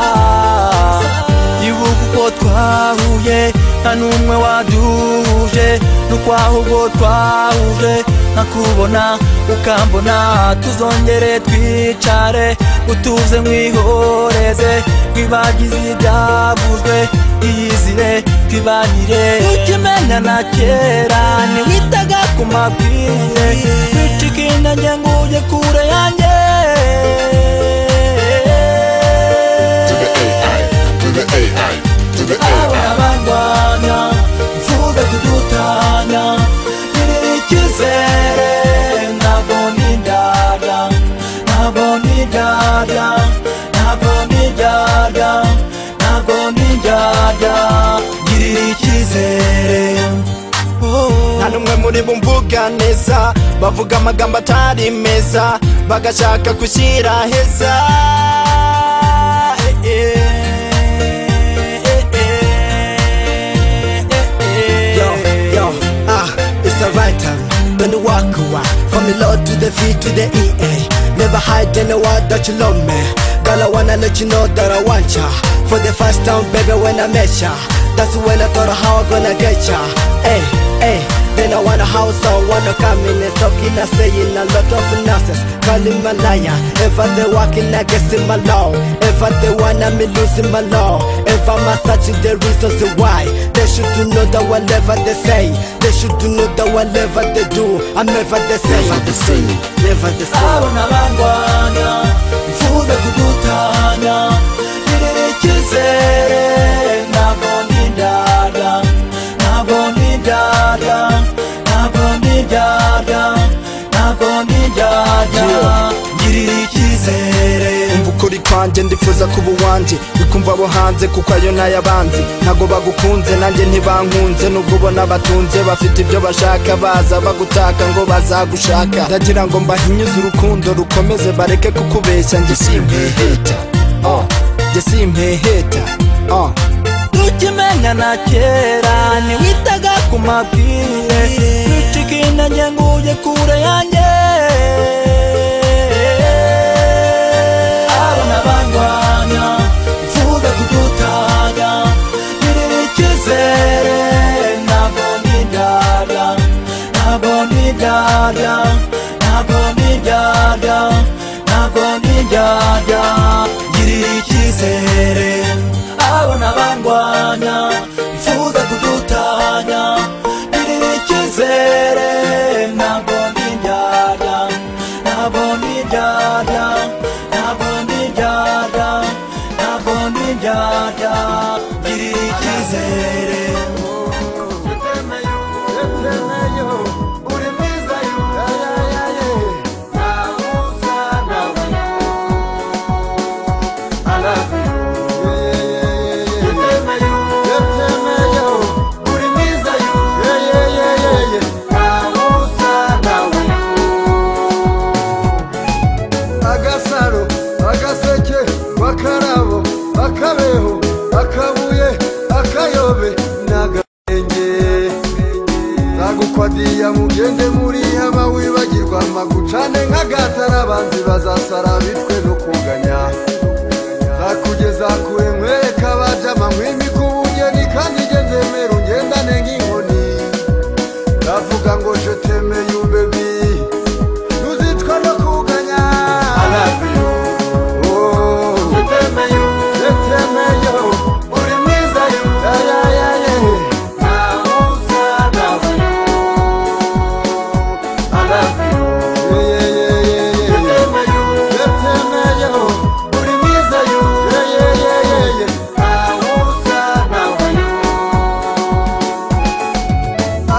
ibuka uko twahuye nta n'umwe waduhuje n'ukwahubwo twahuje nkakubona ukambona tuzongere twicare utuze mwihoreze twibagize ibyavuzwe iyizire twibanire ukimenya na kera ntiwitaga ku mabwire wicika inda njye ngo ujye kure yanjye abana barwanya mvuze kudutanya ntiriri icyizere ntabwo nindaga ntabwo nindaga ntabwo nindaga ntabwo nindaga ngirira icyizere nta n'umwe muri bo mvuga neza bavuga amagambo atari meza bagashaka gushyira heza Eh, eh, eh, eh, eh, eh. Yo, yo, ah, it's a right time. Don't walk away from the Lord to the feet to the EA. Never hide in the word that you love me. Girl, I wanna let you know that I want ya. For the first time, baby, when I met ya, that's when I thought how I gonna get ya. Hey, hey. Then I want a house, I want a cabinet Talking and saying a lot of nonsense Calling my liar Ever they walking, I guess in my law Ever they wanna me losing my law Ever my searching the reasons why They should to know that whatever they say They should to know that whatever they do I'm never the same Never the same Never the same abona bandwanya mfuze kugutanya nirerekizere ntabwo ndindada ntabwo ndindada ntabwo ndindada ntabwo ndindada ngirira icyizere umva ukuri kwanjye ndifuza kuba uwanjye ikumva abo hanze kuko ayo n'ayabanzi ntago bagukunze nanjye ntibankunze nubwo ubona batunze bafite ibyo bashaka baza bagutaka ngo bazagushaka ndagira ngo mbahinyuze urukundo rukomeze bareke kukubeshya njye simpeheta oh, njye simpeheta oh. tukimenya na kera ntiwitaga ku mabwire nucika intege nguye kure yanjye abona bandwanya mfuze kudutanya ngirira icyizere ntabwo ndindada ntabwo ndindada ntabwo ndindada ntabwo ndindada ngirira icyizere abona bandwanya mfuze kudutanya ngirira icyizere ntabwo ndindada ntabwo ndindada ntabwo ndindada ntabwo ndindada ngirira icyizere agasaro agaseke akarabo akabeho akabuye akayobe n'agahenge nagukwadiya mugende muriya bawibagirwa magucane nk'agatara abanzi bazasara bitwe no kunganya nakugeza kure nkwereka abajama nk'imikubungeni kandi igendemera ungendane nk'inkoni ndavuga ngo je temeye ubebi Nuzitwa no kuganya I love you Oh Jetemeye Jetemeye Uri mwiza yo Ya ya ya ya Ntawe usa nawe I love you Yeah yeah yeah yeah Jetemeye Jetemeye Uri mwiza yo Yeah yeah yeah yeah yeah Ntawe usa nawe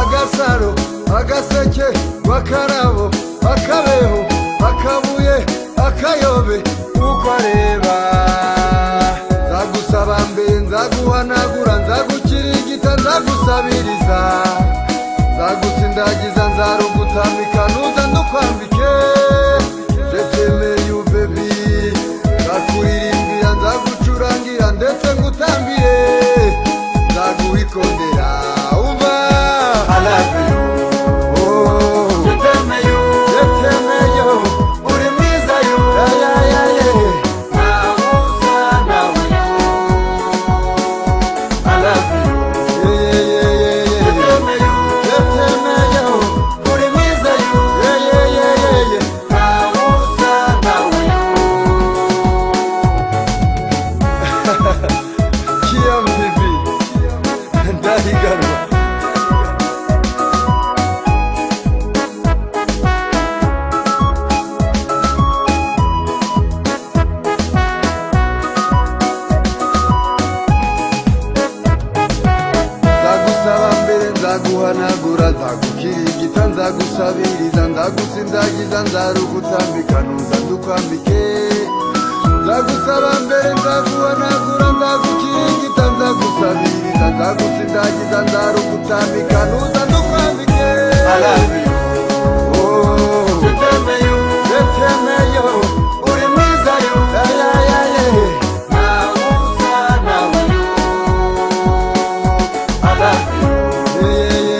agasaro agaseke bakarabo akabeho akabuye akayobe uko areba nzagusaba mbere nzaguhanagura nzagukirigita nzagusabiriza nzagutsindagiza nzarugutamika nuza ndukwambike jetemeye ubebi nzakuririmbiya nzagucurangira ndetse ngutambire nzaguhikondera umva I love you. Oh. Jetemeye, jetemeye, uri mwiza yo. Ya, ya, ya, ya. Ntawe usa nawe. I love you. Yeah, yeah, yeah, yeah, yeah. Jetemeye, jetemeye, uri mwiza yo. Yeah, yeah, yeah, yeah, yeah. Ntawe usa nawe. Kiam bibi, ndahiganwa. nzagusaba mbere nzaguhanagura nzagukirigita nzagusabiriza ndagusindagiza nzarugutambika nuza ndukwambike nzagusaba mbere nzaguhanagura nzagukirigita nzagusabiriza nzagusindagiza nzarugutambika nuza ndukwambike Oh. Jetemeye, jetemeye, uri mwiza yo. Ya, ya, ya, ya. Ntawe usa nawe yo. I love you.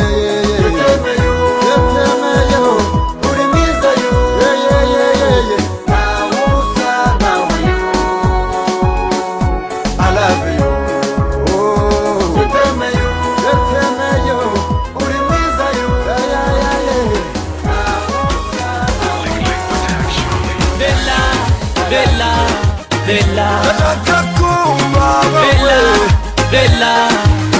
Yeah, yeah, yeah, yeah. bella bella ndashaka kumva bella bella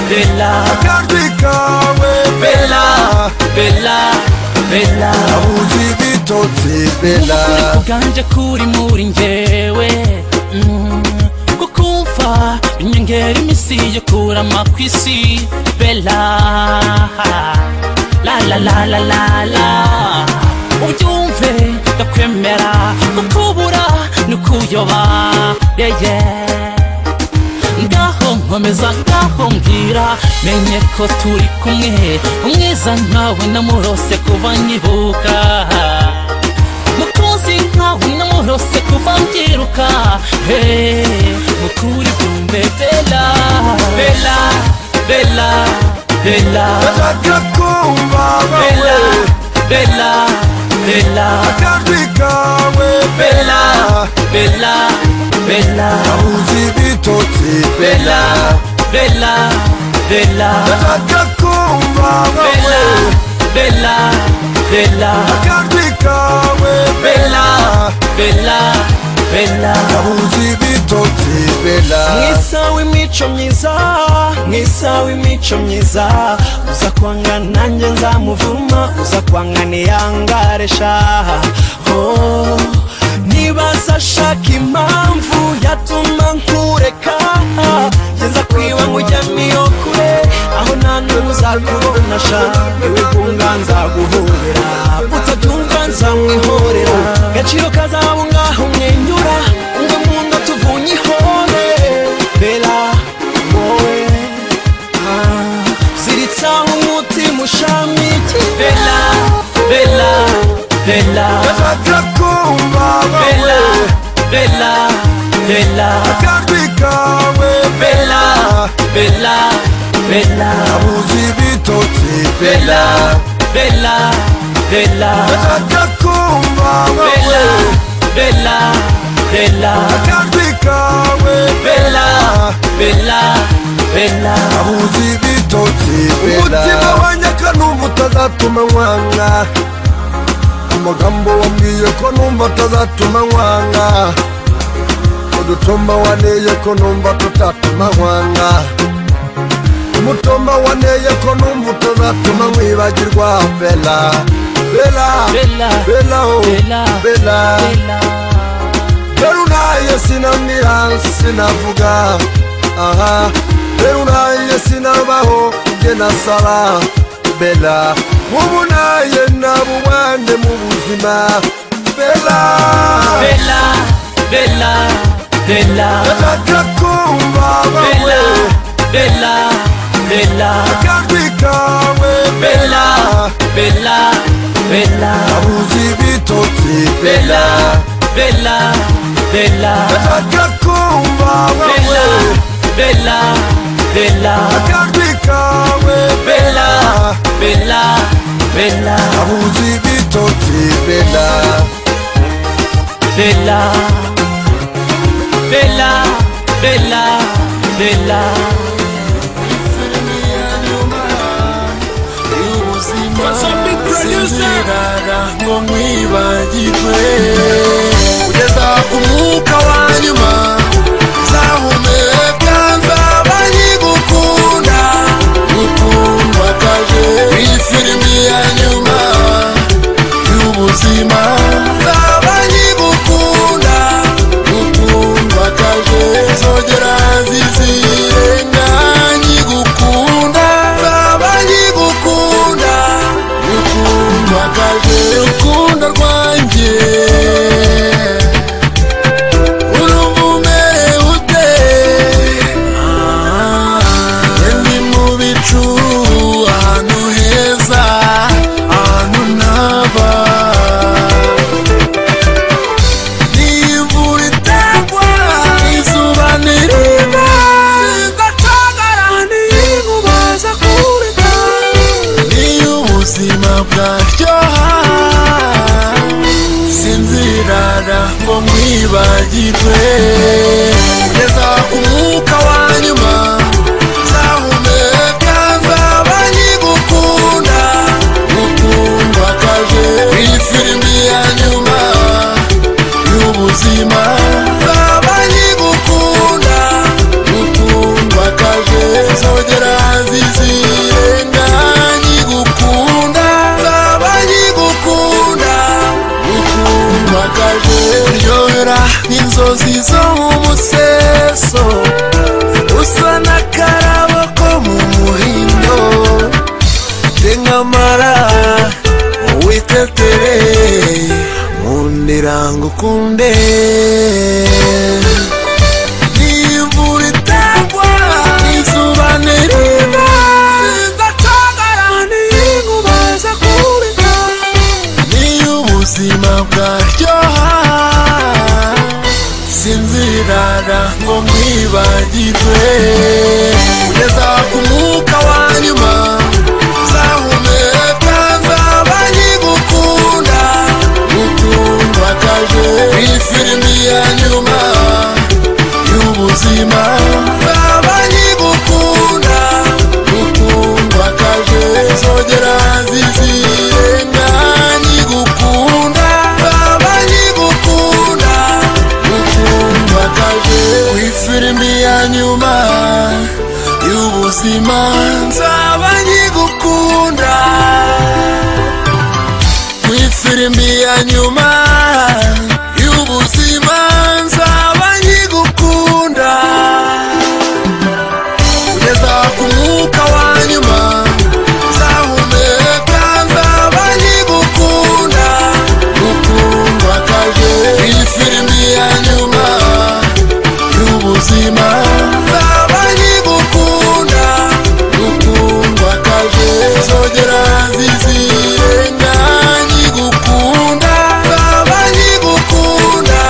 bella akajwi kawe bella bella bella abuzi ibitotsi bella ukuri kuganje kuri muri njyewe mm, kukumva binyongera iminsi yo kurama ku isi bella la la la la la la ubyumve ndakwemera kukubura ni ukuyoba yeye ngaho nkomeza ngaho mbwira menye ko turi kumwe umwiza nkawe namurose kuba nyibuka mukunzi nkawe namurose kuba mbyiruka hey, mukuri byumve bela bela bela bela ndashaka kumva bela bela bela akajwi kawe bela bela bela abuzi ibitotsi bela bela bela ndashaka kumva bela bela bela akajwi kawe bela bela bela abuzi ibitotsi bella mwisa w'imico myiza mwisa w'imico myiza uza kwanga nanjye nzamuvuma uza kwanga ntiyangare shaha oh. nibaza ashaka impamvu yatuma nkureka geza kwiwe nkujyamo iyo kure aho nta n'umwe uzakubona sha niwe gunga nzaguhorera utabyumva nzamwihorera gaciro kazaba ngaho umwenyura ngo mu ngo tuvunye ihore bela wowe ah, ziritsaho umutima ushamikiye bela bela bela ndashaka kumva bela bela bela akajwi kawe bela bela bela abuzi ibitotsi bela bela bela ndashaka kumva bela bela bela akajwi kawe bela bela bela abuzi ibitotsi Bella. umutima wanyaka numva utazatuma nkwanga amagambo wambwiye ko numva atazatuma nkwanga udutumba waneye ko numva tutatuma nkwanga umutumba waneye ko numva utazatuma nkwibagirwa bela bela Bella. bela oh, Bella. bela bela rero unaye sinamira sinavuga aha rero unaye sinabaho nge nasara bela mubu naye nabubane mu buzima bela bela bela bela ndashaka kumva bela bawe bela bela akajwi kawe bela bela bela abuzi ibitotsi bela bela bela bela ndashaka kumva bawe bela bela bela akajwi kawe bela bela bela abuzi ibitotsi bela bela bela bela bela ngo nkwibagirwe kugeza umwuka wa nyuma nzahumeka nzaba nkigukunda gutundwakaje iyi filimi ya nyuma y'ubuzima nzaba nkigukunda gutundwakaje nzogera zizirenga nkigukunda nzaba nkigukunda urukundo urukundo rwanjye urumva umerewe ute Ah, ni mu bicu ahantu heza ahantu ntaba ni imvura itagwa izuba ntiriva sindacagara n'inkuba zo kureka iyo ubuzima bwaryoha sinzirara ngo nkwibagirwe kugeza umwuka wa nyuma nzahumeka nzaba nkigukunda gukundwa kaje iyi filimi ya nyuma y'ubuzima inzozi zo mu museso usa n'akarabo ko mu muhindo tengamara witetere mundira ngo ukunde n'imvura itagwa izuba niriva sindacagara n'inkuba zo kubika niyo ubuzima bwaryoha sinzirara ngo mwibagirwe kugeza ku mwuka wa nyuma nzahumeka nzaba nkigukunda utumvakaje iyi filimi ya nyuma y'ubuzima nzaba nkigukunda utumvakaje nzogera zizirenga nkigukunda nzaba nkigukunda tumvakaje wifilimi ya nyuma y'ubuzima nzaba nkigukunda wifilimi ya nyuma y'ubuzima nzaba nkigukunda kugeza ku mwuka wa nyuma nzahumeka nzaba nkigukunda ukundwa kaje iyi filimi ya nyuma y'ubuzima nzaba nkigukunda ukundwa kaje zogera zizirenga nkigukunda nzaba nkigukunda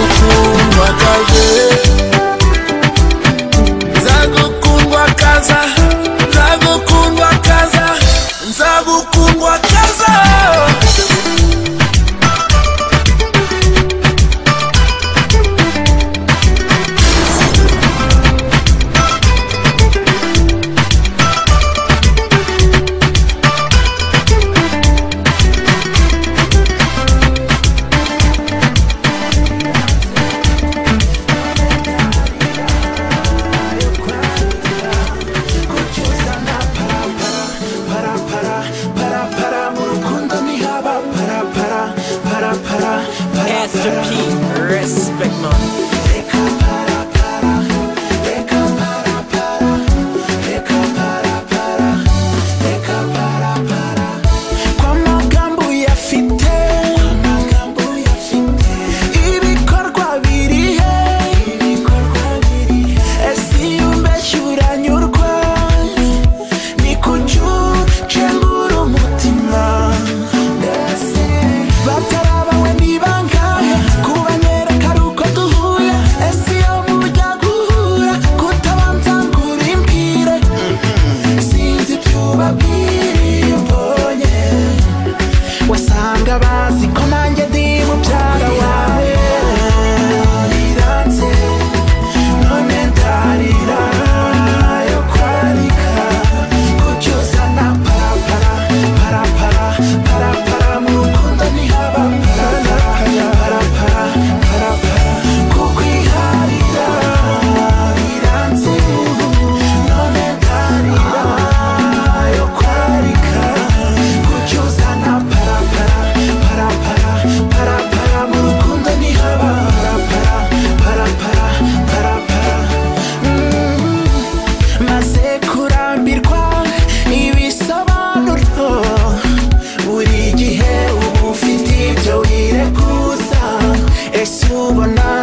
ukundwa kaje nzagukundwa kaza nzagukundwa kaza nzagukundwa kaza Respect man Kwa magambo uyafite ibikorwa birihe ese iyo umbeshya uranyurwa ni kucyucengura umutima batarabawe ni bangahe kubanyereka ari uko duhuye ese iyo mujya guhura kutabanza ngo urimbwire sinzi ibyubabwire iyo mbonye wasanga bazi ko nanjye ndi mubyara wawe Riranze, none ndarira yo kwarika, kucyusa na parapara, parapara, parapara, mu rukundo ntihaba parapara, parapara, parapara, kukwiharira, riranze, none ndarira yo kwarika, kucyusa na parapara, parapara, parapara, mu rukundo ntihaba parapara, parapara, parapara. Mm. Maze kurambirwa ibisobanuro, buri gihe uba ufite ibyo wirekuza, ese ubona